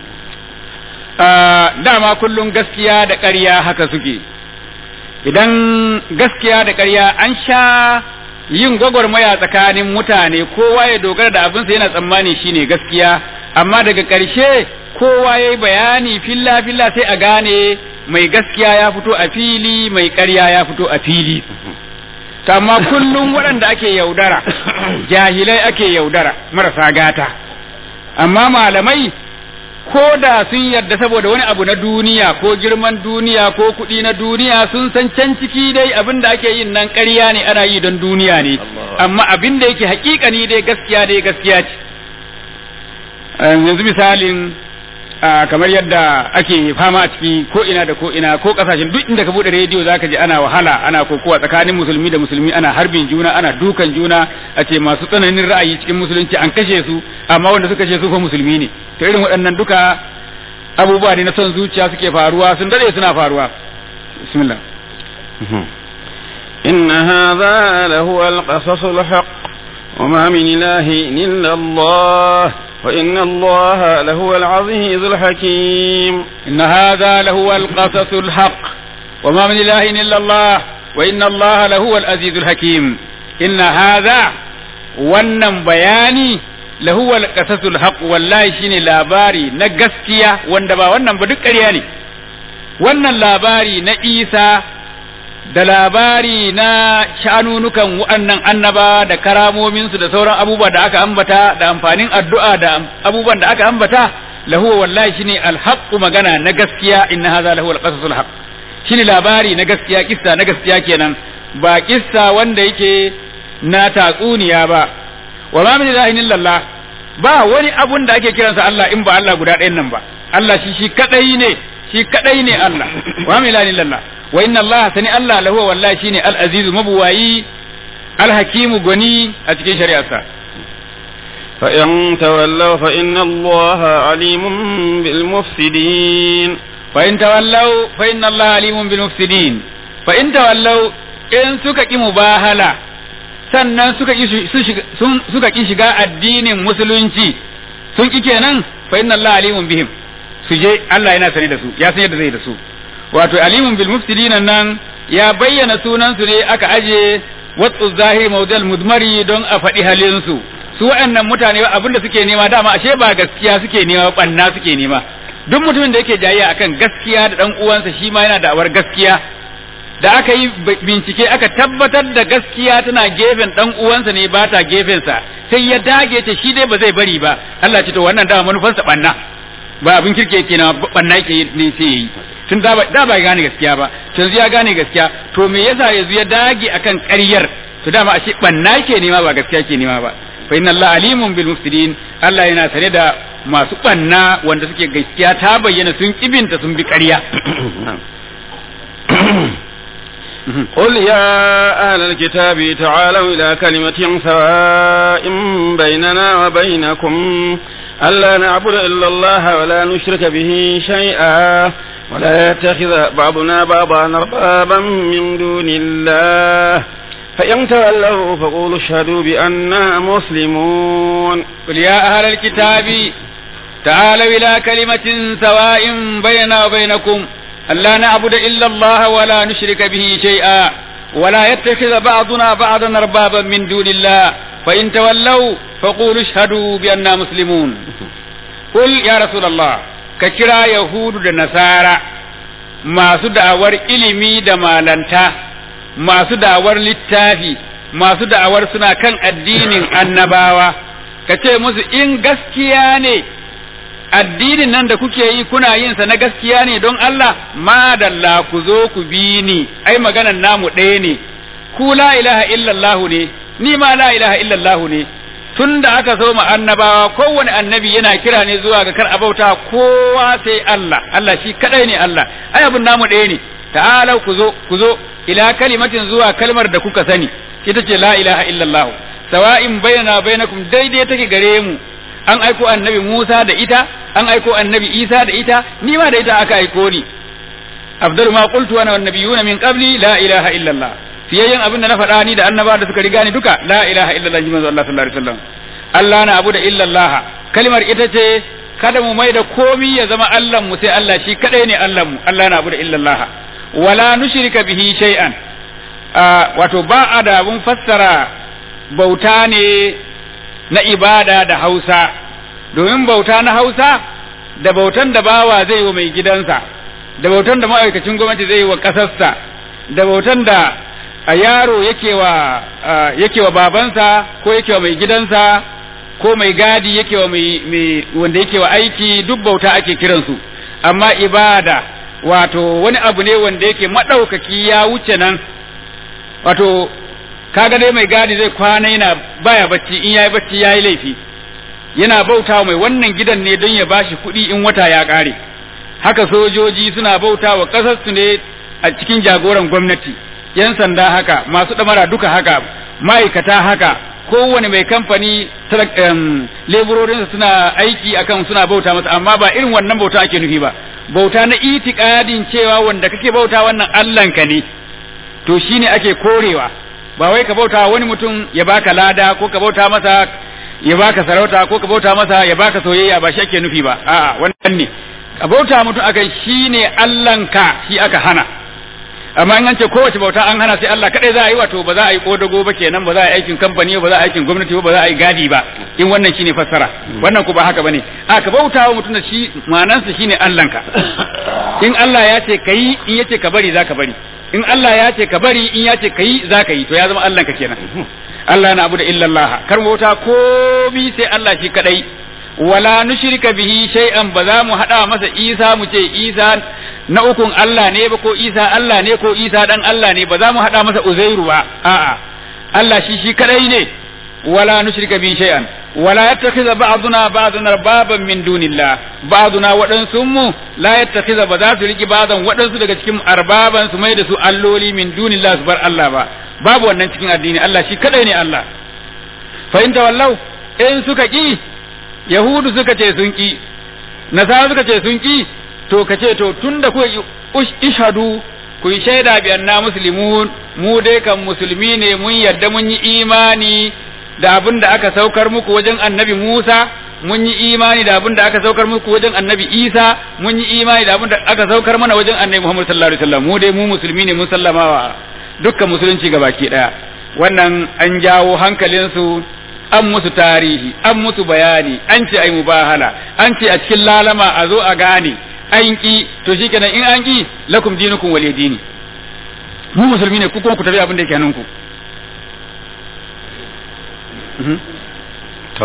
dama kullum gaskiya da ƙarya haka suke idan gaskiya da ƙarya an sha yin gwagwarmaya tsakanin mutane kowa ya dogara da abinsa yana tsammani shine gaskiya amma daga ƙarshe kowa ya yi bayani filla filla sai a gane mai gaskiya ya fito a fili mai ƙarya ya fito a fili amma kullum waɗanda ake yaudara jahilai ake yaudara marasa gata amma malamai ko da sun yarda saboda wani abu na duniya ko girman duniya ko kuɗi na duniya sun san can ciki dai abin da ake yin nan ƙarya ne ana yi don duniya ne amma abin da yake haƙiƙani dai gaskiya dai gaskiya ce yanzu misalin kamar yadda ake fama a ciki ko ina da ko ina ko kasashen duk inda ka bude rediyo zaka ji ana wahala ana kokowa tsakanin musulmi da musulmi ana harbin juna ana dukan juna a ce masu tsananin ra'ayi cikin musulunci an kashe su amma wanda suka kashe su fa musulmi ne to irin waɗannan duka abubuwa ne na son zuciya suke faruwa sun dade suna faruwa bismillah إن هذا لهو القصص الحق وما من إله إلا الله وإن الله لهو العزيز الحكيم إن هذا لهو القصص الحق وما من إله إلا الله وإن الله لهو العزيز الحكيم إن هذا wannan bayani lahuwa alqasasul haq wallahi shine labari na gaskiya wanda ba wannan ba duk ƙarya ne wannan labari na Isa da labari na shanunukan waɗannan annaba da karamominsu da sauran abubuwa da aka ambata da amfanin addu'a da abubuwan da aka ambata lahu wallahi shine alhaqqu magana na gaskiya inna hadha lahu alqasasul haqq shine labari na gaskiya kissa na gaskiya kenan ba kissa wanda yake na tatsuniya ba wa ma min ilahin illallah ba wani abun da ake kiransa Allah in ba Allah guda ɗayan nan ba Allah shi shi kadai ne shi kadai ne Allah wa min ilahin illallah wa inna Allah sani Allah lahu wallahi shine al-azizu mabuwayi al-hakimu goni a cikin shari'arsa فإن تولوا فإن الله عليم بالمفسدين فإن تولوا فإن الله عليم بالمفسدين فإن تولوا إن سكك مباهلة sannan suka ki suka ki shiga addinin musulunci sun ki kenan fa inna Allah alimun bihim su je Allah yana sane da su ya san yadda zai da su wato alimun bil mufsidin nan ya bayyana sunan su ne aka aje watsu zahiri mawdal mudmari don a faɗi halin su su waɗannan mutane abinda suke nema dama ashe ba gaskiya suke nema banna suke nema duk mutumin da yake jayayya akan gaskiya da dan uwansa shi ma yana da awar gaskiya da aka yi bincike aka tabbatar da gaskiya tana gefen dan uwansa ne ba ta gefensa sai ya dage ta shi dai ba zai bari ba Allah ce to wannan dama manufarsa banna ba abin kirke yake na banna yake ne sai yayi tun da ba da ba gane gaskiya ba yanzu ya gane gaskiya to me yasa yanzu ya dage akan ƙaryar to dama ashe banna yake nema ba gaskiya yake nema ba fa inna Allah alimun bil mufsidin Allah yana sane da masu banna wanda suke gaskiya ta bayyana sun kibinta sun bi ƙarya قل يا أهل الكتاب تعالوا إلى كلمة سواء بيننا وبينكم ألا نعبد إلا الله ولا نشرك به شيئا ولا يتخذ بعضنا بعضا أربابا من دون الله فإن تولوا فقولوا اشهدوا بأننا مسلمون قل يا أهل الكتاب تعالوا إلى كلمة سواء بيننا وبينكم ألا نعبد إلا الله ولا نشرك به شيئا ولا يتخذ بعضنا بعضا أربابا من دون الله فإن تولوا فقولوا اشهدوا بأننا مسلمون قل يا رسول الله كشرا يهود النصارى masu da'awar ilimi da malanta masu da'awar littafi masu da'awar suna kan addinin annabawa ka ce musu in gaskiya ne addinin nan da kuke yi kuna yin sa na gaskiya ne don Allah madalla ku zo ku bi ni ai maganan namu ɗaya ne ku la ilaha illallah ne ni ma la ilaha illallah ne tun da aka so ma annabawa kowane annabi yana kira ne zuwa ga kar abauta kowa sai Allah Allah shi kadai ne Allah ai abun namu ɗaya ne ta'alau ku zo ku zo ila kalimatin zuwa kalmar da kuka sani ita ce la ilaha illallah sawa'in bainana bainakum daidai take gare mu an aiko annabi Musa da ita an aiko annabi Isa da ita ni ma da ita aka aiko ni afdalu ma qultu ana wan nabiyuna min qabli la ilaha illallah fiyayyen abin da na faɗa ni da annaba da suka riga ni duka la ilaha illallah jimanzo Allah sallallahu alaihi wasallam Allah na abu da illallah kalmar ita ce kada mu mai da komi ya zama Allah mu sai Allah shi kadai ne Allah mu Allah na abu da illallah wala nushrika bihi shay'an wato ba a da abun fassara bauta ne na ibada da Hausa domin bauta na Hausa da bautan da bawa zai wa mai gidansa da bautan da ma'aikacin gwamnati zai wa ƙasarsa da bautan da a yaro yake wa yake wa babansa ko yake wa mai gidansa ko mai gadi yake wa mai wanda yake wa aiki duk bauta ake kiransu amma ibada wato wani abu ne wanda yake maɗaukaki ya wuce nan wato kaga dai mai gadi zai kwana yana baya bacci in yayi bacci yayi laifi yana bauta mai wannan gidan ne don ya bashi kuɗi in wata ya ƙare haka sojoji suna bauta wa ƙasarsu ne a cikin jagoran gwamnati yan sanda haka masu ɗamara duka haka ma'aikata haka kowane mai kamfani leburorinsa suna aiki akan suna bauta masa amma ba irin wannan bauta ake nufi ba bauta na itikadin cewa wanda kake bauta wannan Allahnka ne to shine ake korewa ba wai ka bauta wani mutum ya baka lada ko ka bauta masa ya baka sarauta ko ka bauta masa ya baka soyayya ba shi ake nufi ba a'a wannan ne ka bauta mutum akan shine Allahnka shi aka hana amma in an ce kowace bauta an hana sai Allah kadai za a yi wato ba za a yi kodago ba kenan ba za a yi aikin kamfani ba za a yi aikin gwamnati ba za a yi gadi ba in wannan shine fassara wannan ku ba haka bane a ka bauta wa mutum da shi manansa shine Allahnka in Allah ya ce kai in yace ka bari za ka bari in Allah ya ce ka bari in ya ce kai za ka yi to ya zama Allahnka kenan Allah na abu da illallah kar bauta komi sai Allah shi kadai wala nushrika bihi shay'an ba za mu hada masa Isa mu ce Isa na ukun Allah ne ba ko Isa Allah ne ko Isa dan Allah ne ba za mu hada masa Uzairu ba a'a Allah shi shi kadai ne wala nushrika bihi shay'an wala yattakhidha ba'duna ba'dan arbaban min dunillah ba'duna wadansu mu la yattakhidha ba za su riki ba'dan wadansu daga cikin arbaban su mai da su alloli min dunillah su bar Allah ba babu wannan cikin addini Allah shi kadai ne Allah fa in tawallau in suka ki yahudu suka ce sun ki nasara suka ce sun ki to ka ce to tunda ku ishadu ku yi shaida bi anna muslimun mu dai kan musulmi ne mun yarda mun yi imani da abin da aka saukar muku wajen annabi Musa mun yi imani da abin da aka saukar muku wajen annabi Isa mun yi imani da abin da aka saukar mana wajen annabi Muhammad sallallahu alaihi wasallam mu dai mu musulmi ne mun sallamawa dukkan musulunci gabaki daya wannan an jawo hankalinsu an musu tarihi an musu bayani an ce ai mubahala an ce a cikin lalama a zo a gane an ki to shikenan in an ki lakum dinukum waliy dini mu musulmi ne ku kuma ku tafi abin da yake hannunku to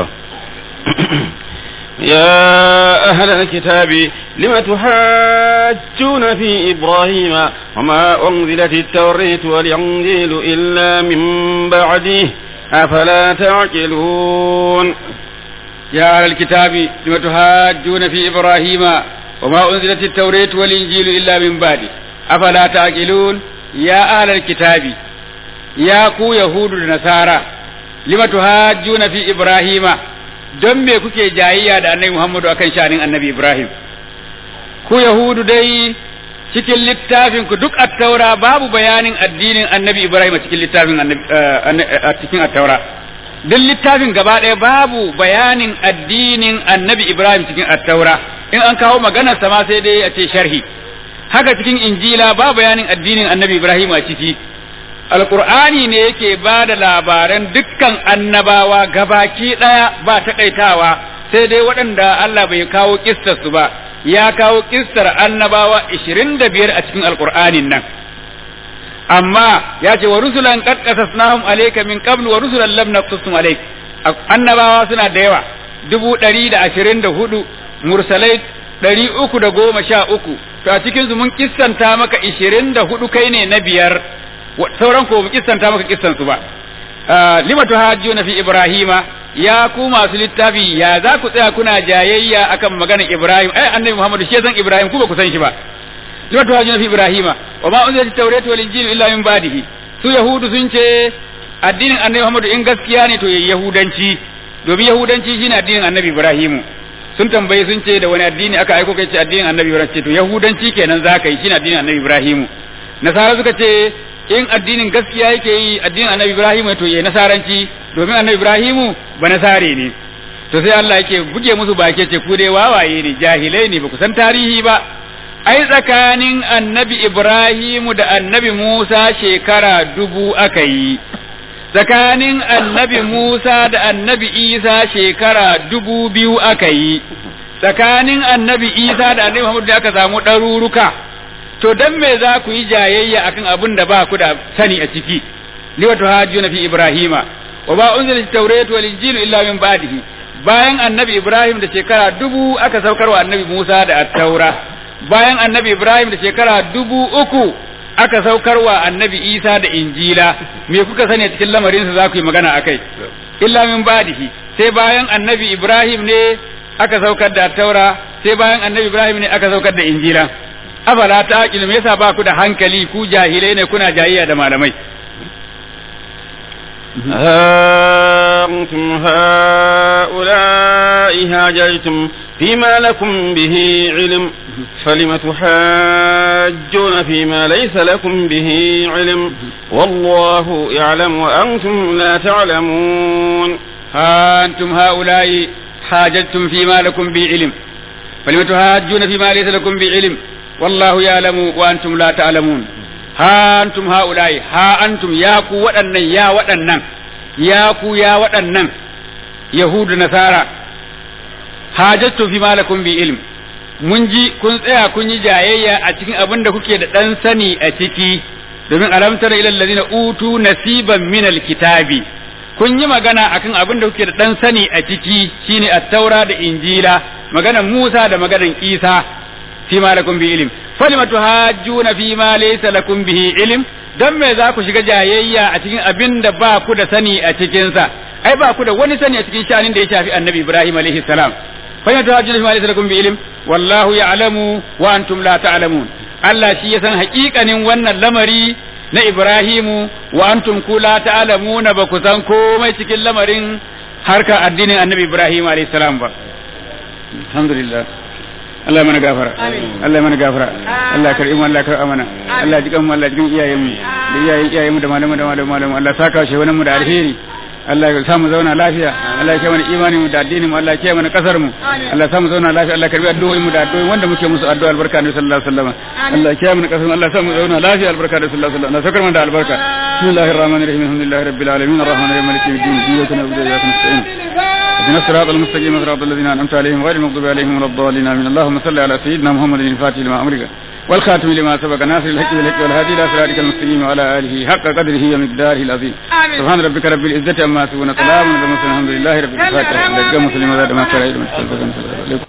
يا أهل الكتاب لم تحاجون في إبراهيم وما أنزلت التوراة والإنجيل إلا من بعده أفلا تعقلون يا أهل الكتاب لم تحاجون في إبراهيم وما أنزلت التوراة والإنجيل إلا من بعده أفلا تعقلون يا أهل الكتاب يا كو يهود النصارى لم تحاجون في إبراهيم don me kuke jayayya da annabi Muhammadu akan shanin annabi Ibrahim ku Yahudu dai cikin littafin ku duk attaura babu bayanin addinin annabi Ibrahim a cikin littafin a cikin attaura duk littafin gaba ɗaya babu bayanin addinin annabi Ibrahim cikin attaura in an kawo maganar sama sai dai a ce sharhi haka cikin injila ba bayanin addinin annabi Ibrahim a ciki alkur'ani ne yake ba da labaran dukkan annabawa gabaki ɗaya ba taƙaitawa sai dai waɗanda Allah bai kawo su ba ya kawo kissar annabawa ishirin da biyar a cikin alkur'anin nan amma ya ce wa rusulan qad qasasnahum alayka min qablu wa rusulan lam naqsusum alayk annabawa suna da yawa dubu ɗari da ashirin da hudu mursalai ɗari uku da goma sha uku to a cikin su mun kissanta maka ishirin da hudu kai ne na biyar sauran ko mu kissanta maka kissan su ba lima tuhajjuna fi ibrahima ya ku masu littafi ya za ku tsaya kuna jayayya akan maganar ibrahim ai annabi muhammadu shi san ibrahim ku ba ku san shi ba lima tuhajjuna fi ibrahima wa ma unzilat at-taurat wal injil illa min ba'dihi su yahudu sun ce addinin annabi muhammadu in gaskiya ne to yayi yahudanci domin yahudanci shine addinin annabi ibrahimu sun tambaye sun ce da wani addini aka aiko kai ce addinin annabi ibrahim ce to yahudanci kenan za ka yi shine addinin annabi ibrahimu nasara suka ce in addinin gaskiya yake yi addinin annabi ibrahimu to yayi nasaranci domin annabi ibrahimu ba nasare ne to sai Allah yake buge musu bake ce ku dai wawaye ne jahilai ne ba ku san tarihi ba ai tsakanin annabi ibrahimu da annabi musa shekara dubu aka yi tsakanin annabi musa da annabi isa shekara dubu biyu aka yi tsakanin annabi isa da annabi muhammadu da aka samu ɗaruruka to dan me za ku yi jayayya akan abin da ba ku da sani a ciki liwatu hajjuna fi ibrahima wa ba unzila at-taurat wal injil illa min ba'dihi bayan annabi ibrahim da shekara dubu aka saukar wa annabi musa da at-taura bayan annabi ibrahim da shekara dubu uku aka saukar wa annabi isa da injila me kuka sani a cikin lamarin sa za ku yi magana akai illa min ba'dihi sai bayan annabi Ibrahim ne aka saukar da taura sai bayan annabi Ibrahim ne aka saukar da injila afala ta me yasa ba ku da hankali ku jahilai ne kuna jayayya da malamai ها أنتم هؤلاء هاججتم فيما لكم به علم فلم تحاجون فيما ليس لكم به علم والله يعلم وأنتم لا تعلمون ها أنتم هؤلاء حاججتم فيما لكم به علم فلم تحاجون فيما ليس لكم به علم والله يعلم وأنتم لا تعلمون ha antum haulai ha antum ya ku waɗannan ya waɗannan ya ku ya waɗannan yahudu nasara hajattu fi malakum bi ilm mun ji kun tsaya kun yi jayayya a cikin abin da kuke da ɗan sani a ciki domin alamtar ila allazina utu nasiban min alkitabi kun yi magana akan abin da kuke da ɗan sani a ciki shine at-taura da injila maganan Musa da maganan Isa fi ma lakum bi ilm falima tuhajjuna fi ma laysa lakum bihi ilm dan me za ku shiga jayayya a cikin abin da ba ku da sani a cikin sa ai ba ku da wani sani a cikin shanin da ya shafi annabi Ibrahim alaihi salam falima tuhajjuna fi ma laysa lakum bi ilm wallahu ya'lamu wa antum la ta'lamun Allah shi ya san haƙiƙanin wannan lamari na Ibrahimu wa antum ku la ta'lamuna ba ku san komai cikin lamarin harka addinin annabi Ibrahim alaihi salam ba alhamdulillah Allah mana gafara Allah mana gafara Allah karbi mu Allah karba mana Allah jikan mu Allah jikan iyayen mu da iyayen iyayen mu da malamu da malamu malamu Allah saka shi wani mu da alheri Allah ya samu zauna lafiya Allah ya mana imani mu da addinin mu Allah ya mana kasar mu Allah ya samu zauna lafiya Allah karbi addu'o'in mu da addu'o'in wanda muke musu addu'a albarka ne sallallahu alaihi wasallam Allah ya mana kasar mu Allah ya samu zauna lafiya albarka ne sallallahu alaihi wasallam Allah sakar mana da albarka bismillahir rahmanir rahim alhamdulillahi rabbil alamin arrahmanir rahim maliki yawmiddin iyyaka na'budu wa iyyaka nasta'in اهدنا الصراط المستقيم صراط الذين انعمت عليهم غير المغضوب عليهم ولا الضالين امين اللهم صل على سيدنا محمد الفاتح لما امرك والخاتم لما سبق ناصر الحق بالحق والهادي الى صراطك المستقيم وعلى اله حق قدره ومقداره العظيم سبحان ربك رب العزه عما يصفون سلام على المرسلين الحمد لله رب العالمين مسلم وزاد ما شرعت من